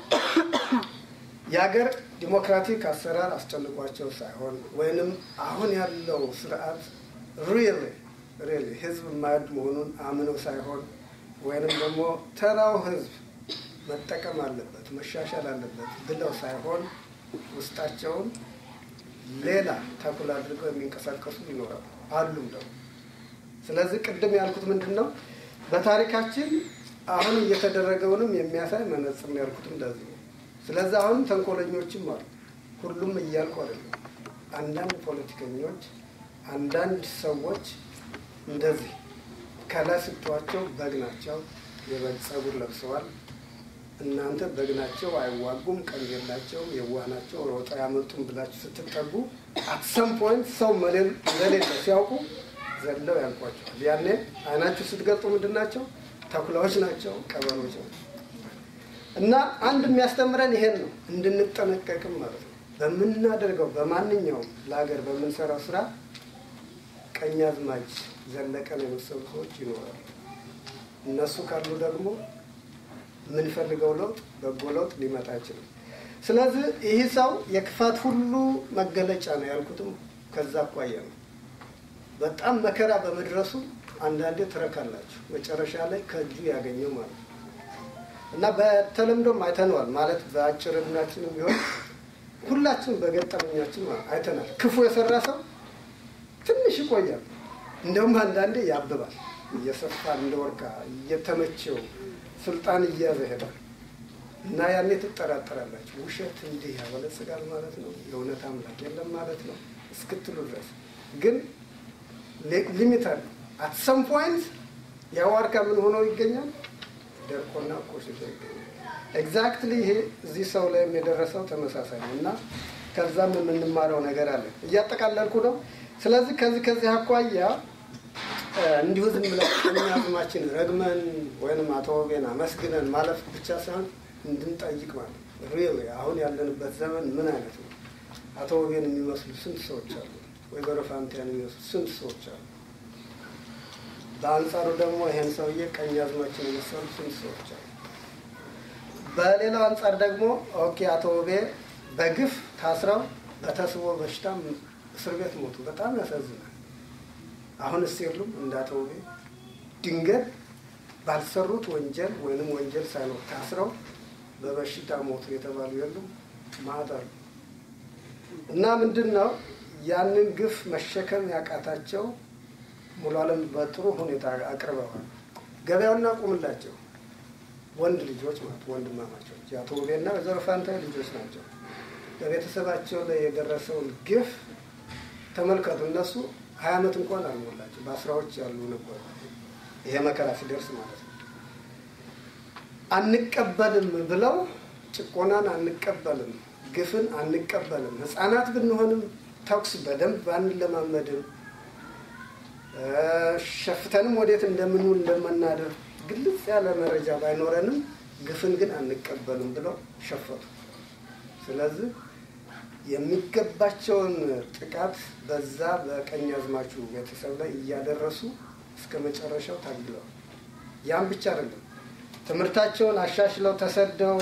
የሀገር ዲሞክራቲክ አሰራር አስጨንቋቸው ሳይሆን ወይንም አሁን ያለው ስርዓት ሪል ሪል ህዝብ የማያድ መሆኑን አምነው ሳይሆን ወይንም ደግሞ ተራው ህዝብ መጠቀም አለበት መሻሻል አለበት ብለው ሳይሆን ውስጣቸውን ሌላ ተኩል አድርገው የሚንቀሳቀሱ ይኖራሉ አሉም ደግሞ። ስለዚህ ቅድም ያልኩት ምንድን ነው በታሪካችን አሁን እየተደረገውንም የሚያሳይ መነጽር ነው ያልኩት እንደዚህ ነው። ስለዚህ አሁንም ተንኮለኞችም አሉ። ሁሉም እያልኩ አይደለም። አንዳንድ ፖለቲከኞች፣ አንዳንድ ሰዎች እንደዚህ ከላይ ስትዋቸው በግ ናቸው፣ የበግ ጸጉር ለብሰዋል። እናንተ በግ ናቸው፣ አይዋጉም፣ ቀንድ የላቸውም፣ የዋህ ናቸው፣ ሮጠው ያመልጡም ብላችሁ ስትጠጉ አትሰም ፖይንት ሰው እንደሌለ ሲያውቁ ዘለው ያልቋቸዋል። ያኔ አይናችሁ ስትገልጡ ምንድን ናቸው? ተኩላዎች ናቸው፣ ቀበሮች ናቸው። እና አንድ የሚያስተምረን ይሄን ነው፣ እንድንጠነቀቅም ማለት ነው። በምናደርገው በማንኛውም ለሀገር በምንሰራው ስራ ቀኛዝማች ዘለቀን የመሰሉ ሰዎች ይኖራሉ። እነሱ ካሉ ደግሞ የምንፈልገው ለውጥ በጎ ለውጥ ሊመጣ አይችልም። ስለዚህ ይህ ሰው የክፋት ሁሉ መገለጫ ነው ያልኩትም ከዛ አኳያ ነው። በጣም መከራ በመድረሱ አንዳንዴ ትረካላችሁ፣ መጨረሻ ላይ ከእጁ ያገኘው ማለት ነው እና በተለምዶም አይተነዋል ማለት በአጭር እድሜያችንም ቢሆን ሁላችንም በገጠመኛችን አይተናል። ክፉ የሰራ ሰው ትንሽ ይቆያል፣ እንደውም አንዳንዴ ያብባል፣ እየሰፋ እንደ ወርቃ እየተመቸው ስልጣን እያዘ ይሄዳል እና ያኔ ትጠራጠራላችሁ። ውሸት እንዲህ ያበለጽጋል ማለት ነው፣ የእውነት አምላክ የለም ማለት ነው እስክትሉ ድረስ ግን ሊሚት አለ። አት ሰም ፖይንት የዋርካ ምን ሆኖ ይገኛል? ደርቆና ቆሽቶ ይገኛል። ኤግዛክትሊ ይሄ እዚህ ሰው ላይም የደረሰው ተመሳሳይ ነው እና ከዛም የምንማረው ነገር አለ። እያጠቃለልኩ ነው። ስለዚህ ከዚህ ከዚህ አኳያ እንዲሁ ዝም ብለን ቀኛዝማችን ረግመን ወይንም አቶ ወቤን አመስግነን ማለፍ ብቻ ሳይሆን እንድንጠይቅ ማለት ሪል አሁን ያለንበት ዘመን ምን አይነት ነው? አቶ ወቤን የሚመስሉ ስንት ሰዎች አሉ? ወይዘሮ ፋንቲያን የሚመስሉ ስንት ሰዎች አሉ? በአንጻሩ ደግሞ ይሄን ሰውዬ ቀኛዝማችን የመሰሉ ስንት ሰዎች አሉ? በሌላው አንጻር ደግሞ ኦኬ አቶ ወቤ በግፍ ታስረው በተስቦ በሽታ እስር ቤት ሞቱ። በጣም ያሳዝናል። አሁንስ የሉም እንደ አቶ ውቤ ድንገት ባልሰሩት ወንጀል ወይንም ወንጀል ሳይኖር ታስረው በበሽታ ሞቱ የተባሉ የሉም ማለት አሉ። እና ምንድን ነው ያንን ግፍ መሸከም ያቃታቸው ሙሉ አለም በጥሩ ሁኔታ አቅርበዋል። ገበያውና ቁምላቸው ወንድ ልጆች ማለት ወንድማማቾች የአቶ ውቤና ወይዘሮ ፋንታዬ ልጆች ናቸው። በቤተሰባቸው ላይ የደረሰውን ግፍ ተመልከቱ። እነሱ ሀያ ዓመት እንኳን አልሞላቸው በአስራዎች ያሉ ነበሩ። ይሄ መከራ ሲደርስ ማለት ነው። አንቀበልም ብለው ጭቆናን አንቀበልም፣ ግፍን አንቀበልም። ህፃናት ብንሆንም ተኩስ በደንብ አንለማመድም፣ ሸፍተንም ወዴት እንደምንውል እንደምናደር ግልጽ ያለ መረጃ ባይኖረንም ግፍን ግን አንቀበልም ብለው ሸፈቱ። ስለዚህ የሚገባቸውን ጥቃት በዛ በቀኝ አዝማቹ ቤተሰብ ላይ እያደረሱ እስከ መጨረሻው ታግለዋል። ያም ብቻ አይደለም፣ ትምህርታቸውን አሻሽለው ተሰደው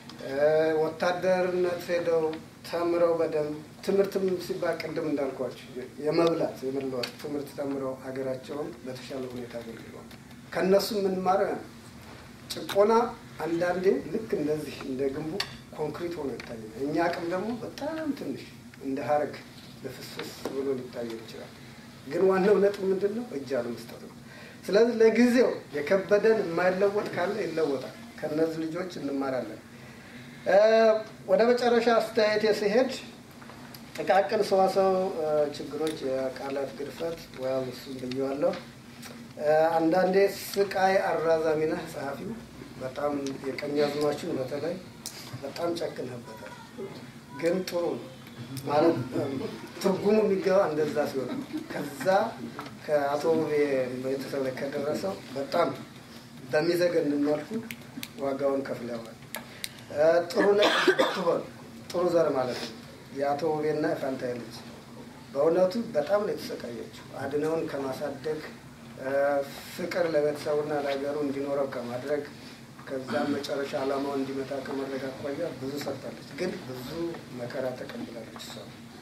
ወታደርነት ሄደው ተምረው በደንብ ትምህርትም ሲባል ቅድም እንዳልኳቸው የመብላት የመለወጥ ትምህርት ተምረው ሀገራቸውን በተሻለ ሁኔታ አገልግለዋል። ከእነሱ የምንማረው ያ ጭቆና አንዳንዴ ልክ እንደዚህ እንደ ግንቡ ኮንክሪት ሆኖ ይታያል። እኛ አቅም ደግሞ በጣም ትንሽ እንደ ሀረግ ልፍስፍስ ብሎ ሊታየ ይችላል። ግን ዋናው ነጥብ ምንድን ነው? እጅ አለመስጠት ነው። ስለዚህ ለጊዜው የከበደን የማይለወጥ ካለ ይለወጣል። ከእነዚህ ልጆች እንማራለን። ወደ መጨረሻ አስተያየት ሲሄድ ጥቃቅን ሰዋሰው ችግሮች፣ የቃላት ግድፈት ወያም እሱም ብየዋለሁ። አንዳንዴ ስቃይ አራዛሚ ነህ ጸሐፊው በጣም የቀኝ አዝማችን በተለይ በጣም ጨክንህበታል። ግን ጥሩ ነው ማለት ትርጉሙ የሚገባ እንደዛ ሲሆን ከዛ ከአቶ ቤተሰብ ላይ ከደረሰው በጣም በሚዘገን መልኩ ዋጋውን ከፍለዋል። ጥሩ ትሆን ጥሩ ዘር ማለት ነው። የአቶ ውቤና የፋንታዬ ልጅ በእውነቱ በጣም ነው የተሰቃየችው። አድነውን ከማሳደግ ፍቅር ለቤተሰቡና ለሀገሩ እንዲኖረው ከማድረግ ከዛም መጨረሻ ዓላማው እንዲመታ ከማድረግ አኳያ ብዙ ሰርታለች። ግን ብዙ መከራ ተቀብላለች እሷ።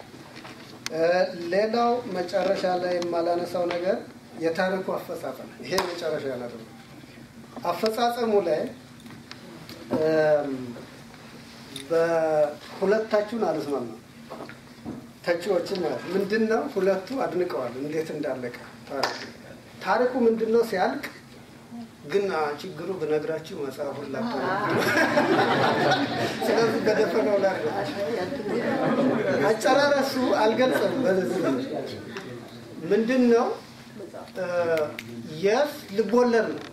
ሌላው መጨረሻ ላይ የማላነሳው ነገር የታሪኩ አፈጻጸም፣ ይሄ መጨረሻ ነጥብ ነው። አፈጻጸሙ ላይ በሁለታችሁን አልስማማም። ተቺዎችን ማለት ምንድን ነው? ሁለቱ አድንቀዋል እንዴት እንዳለቀ ታሪኩ ታሪኩ ምንድን ነው ሲያልቅ ግን ችግሩ ብነግራችሁ መጽሐፉን ላታ ስለዚህ በደፈነው ላይ አጨራረሱ አልገልጸም። በዚህ ምንድን ነው የስ ልቦለድ ነው፣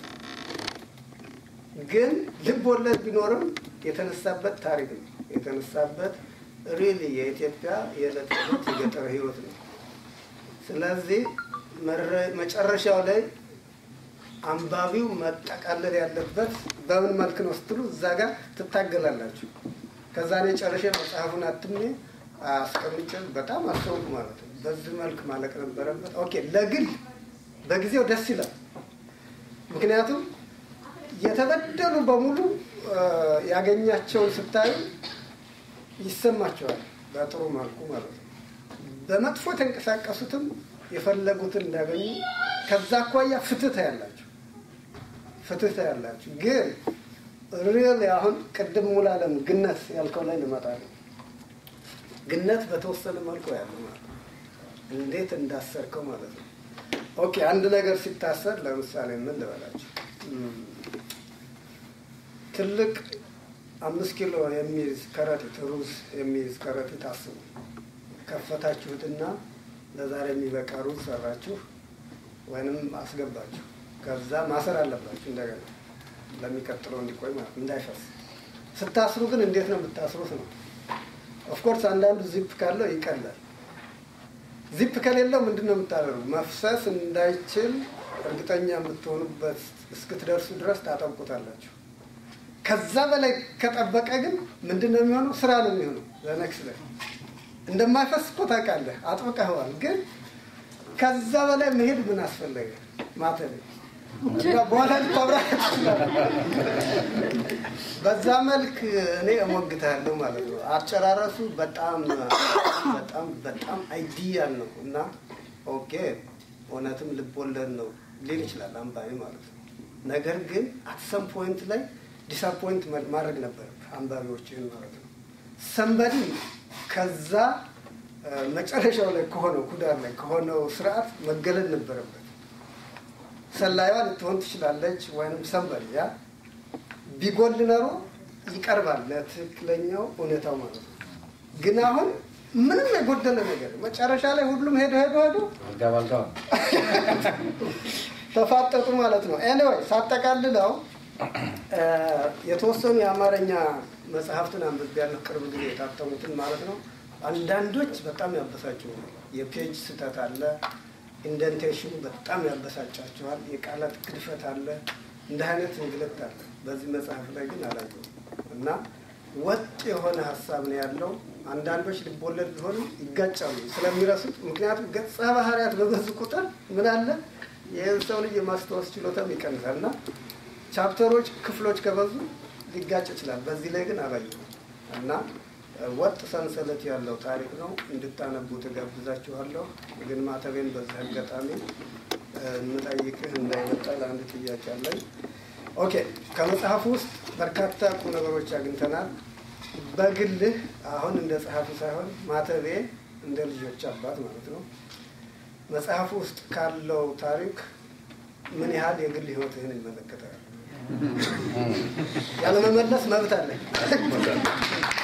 ግን ልቦለድ ቢኖርም የተነሳበት ታሪክ ነው። የተነሳበት ሪሊ የኢትዮጵያ የዕለት ዕለት የገጠር ህይወት ነው። ስለዚህ መጨረሻው ላይ አንባቢው መጠቃለል ያለበት በምን መልክ ነው ስትሉ እዛ ጋር ትታገላላችሁ። ከዛ እኔ ጨርሼ መጽሐፉን አትሜ አስቀምጬ በጣም አስተውኩ ማለት ነው። በዚህ መልክ ማለቅ ነበረበት። ኦኬ ለግል በጊዜው ደስ ይላል። ምክንያቱም የተበደሉ በሙሉ ያገኛቸውን ስታዩ ይሰማቸዋል በጥሩ መልኩ ማለት ነው። በመጥፎ የተንቀሳቀሱትም የፈለጉትን እንዳገኙ ከዛ አኳያ ፍትህ ያላችሁ ፍትህ ያላችሁ ግን ሪል አሁን ቅድም ሙላለም ግነት ያልከው ላይ ልመጣ ነው። ግነት በተወሰነ መልኩ ያለው ማለት ነው። እንዴት እንዳሰርከው ማለት ነው። ኦኬ አንድ ነገር ሲታሰር ለምሳሌ ምን ልበላችሁ፣ ትልቅ አምስት ኪሎ የሚይዝ ከረጢት ሩዝ የሚይዝ ከረጢት አስቡ። ከፈታችሁትና ለዛሬ የሚበቃ ሩዝ ሰራችሁ ወይንም አስገባችሁ። ከዛ ማሰር አለባችሁ እንደገና ለሚቀጥለው እንዲቆይ ማለት እንዳይፈስ። ስታስሩ ግን እንዴት ነው የምታስሩት ነው። ኦፍኮርስ አንዳንዱ ዚፕ ካለው ይቀላል። ዚፕ ከሌለው ምንድን ነው የምታደርጉ? መፍሰስ እንዳይችል እርግጠኛ የምትሆኑበት እስክትደርሱ ድረስ ታጠብቁታላችሁ። ከዛ በላይ ከጠበቀ ግን ምንድን ነው የሚሆነው? ስራ ነው የሚሆነው። ለነክስ ላይ እንደማይፈስ እኮ ታውቃለህ፣ አጥብቀኸዋል። ግን ከዛ በላይ መሄድ ምን አስፈለገ? ማተብ በኋላ ልታብራራ በዛ መልክ እኔ እሞግታለሁ ማለት ነው። አጨራረሱ በጣም በጣም በጣም አይዲያል ነው እና ኦኬ እውነትም ልቦለድ ነው ሊል ይችላል አንባቢ ማለት ነው። ነገር ግን አትሰም ፖይንት ላይ ዲስአፖይንት ማድረግ ነበር አንባቢዎችን ማለት ነው። ሰንበዲ ከዛ መጨረሻው ላይ ከሆነው ኩዳር ላይ ከሆነው ስርዓት መገለል ነበረበት። ሰላይዋ ልትሆን ትችላለች፣ ወይም ሰንበሪ ያ ቢጎል ኖሮ ይቀርባል ለትክክለኛው እውነታው ማለት ነው። ግን አሁን ምንም የጎደለ ነገር መጨረሻ ላይ ሁሉም ሄዶ ሄዶ ሄዶ አልጋ ባልጋ ነው። ተፋጠጡ ማለት ነው። ኤኒዌይ ሳጠቃልለው እ፣ የተወሰኑ የአማርኛ መጽሐፍትን አንብቤያለሁ ቅርብ ጊዜ የታተሙትን ማለት ነው። አንዳንዶች በጣም ያበሳቸው የፔጅ ስህተት አለ፣ ኢንደንቴሽኑ በጣም ያበሳጫቸዋል፣ የቃላት ግድፈት አለ፣ እንደ አይነት እንግልት አለ። በዚህ መጽሐፍ ላይ ግን አላየሁም እና ወጥ የሆነ ሀሳብ ነው ያለው። አንዳንዶች ልቦለድ ቢሆንም ይጋጫሉ ስለሚረሱት። ምክንያቱም ገጸ ባህሪያት በበዙ ቁጥር ምን አለ ይህን ሰው ልጅ የማስታወስ ችሎታም ይቀንሳል እና ቻፕተሮች፣ ክፍሎች ከበዙ ሊጋጭ ይችላል። በዚህ ላይ ግን አላየሁም እና እ፣ ወጥ ሰንሰለት ያለው ታሪክ ነው። እንድታነቡ ትጋብዛችኋለሁ። ግን ማተቤን በዚህ አጋጣሚ እ፣ የምጠይቅህ እንዳይመጣል አንድ ጥያቄ አለኝ። ኦኬ፣ ከመጽሐፉ ውስጥ በርካታ ቁም ነገሮች አግኝተናል። በግልህ አሁን እንደ ጸሐፊ ሳይሆን ማተቤ እንደ ልጆች አባት ማለት ነው መጽሐፉ ውስጥ ካለው ታሪክ ምን ያህል የግል ህይወትህን ይመለከታል? ያለመመለስ መብት አለኝ።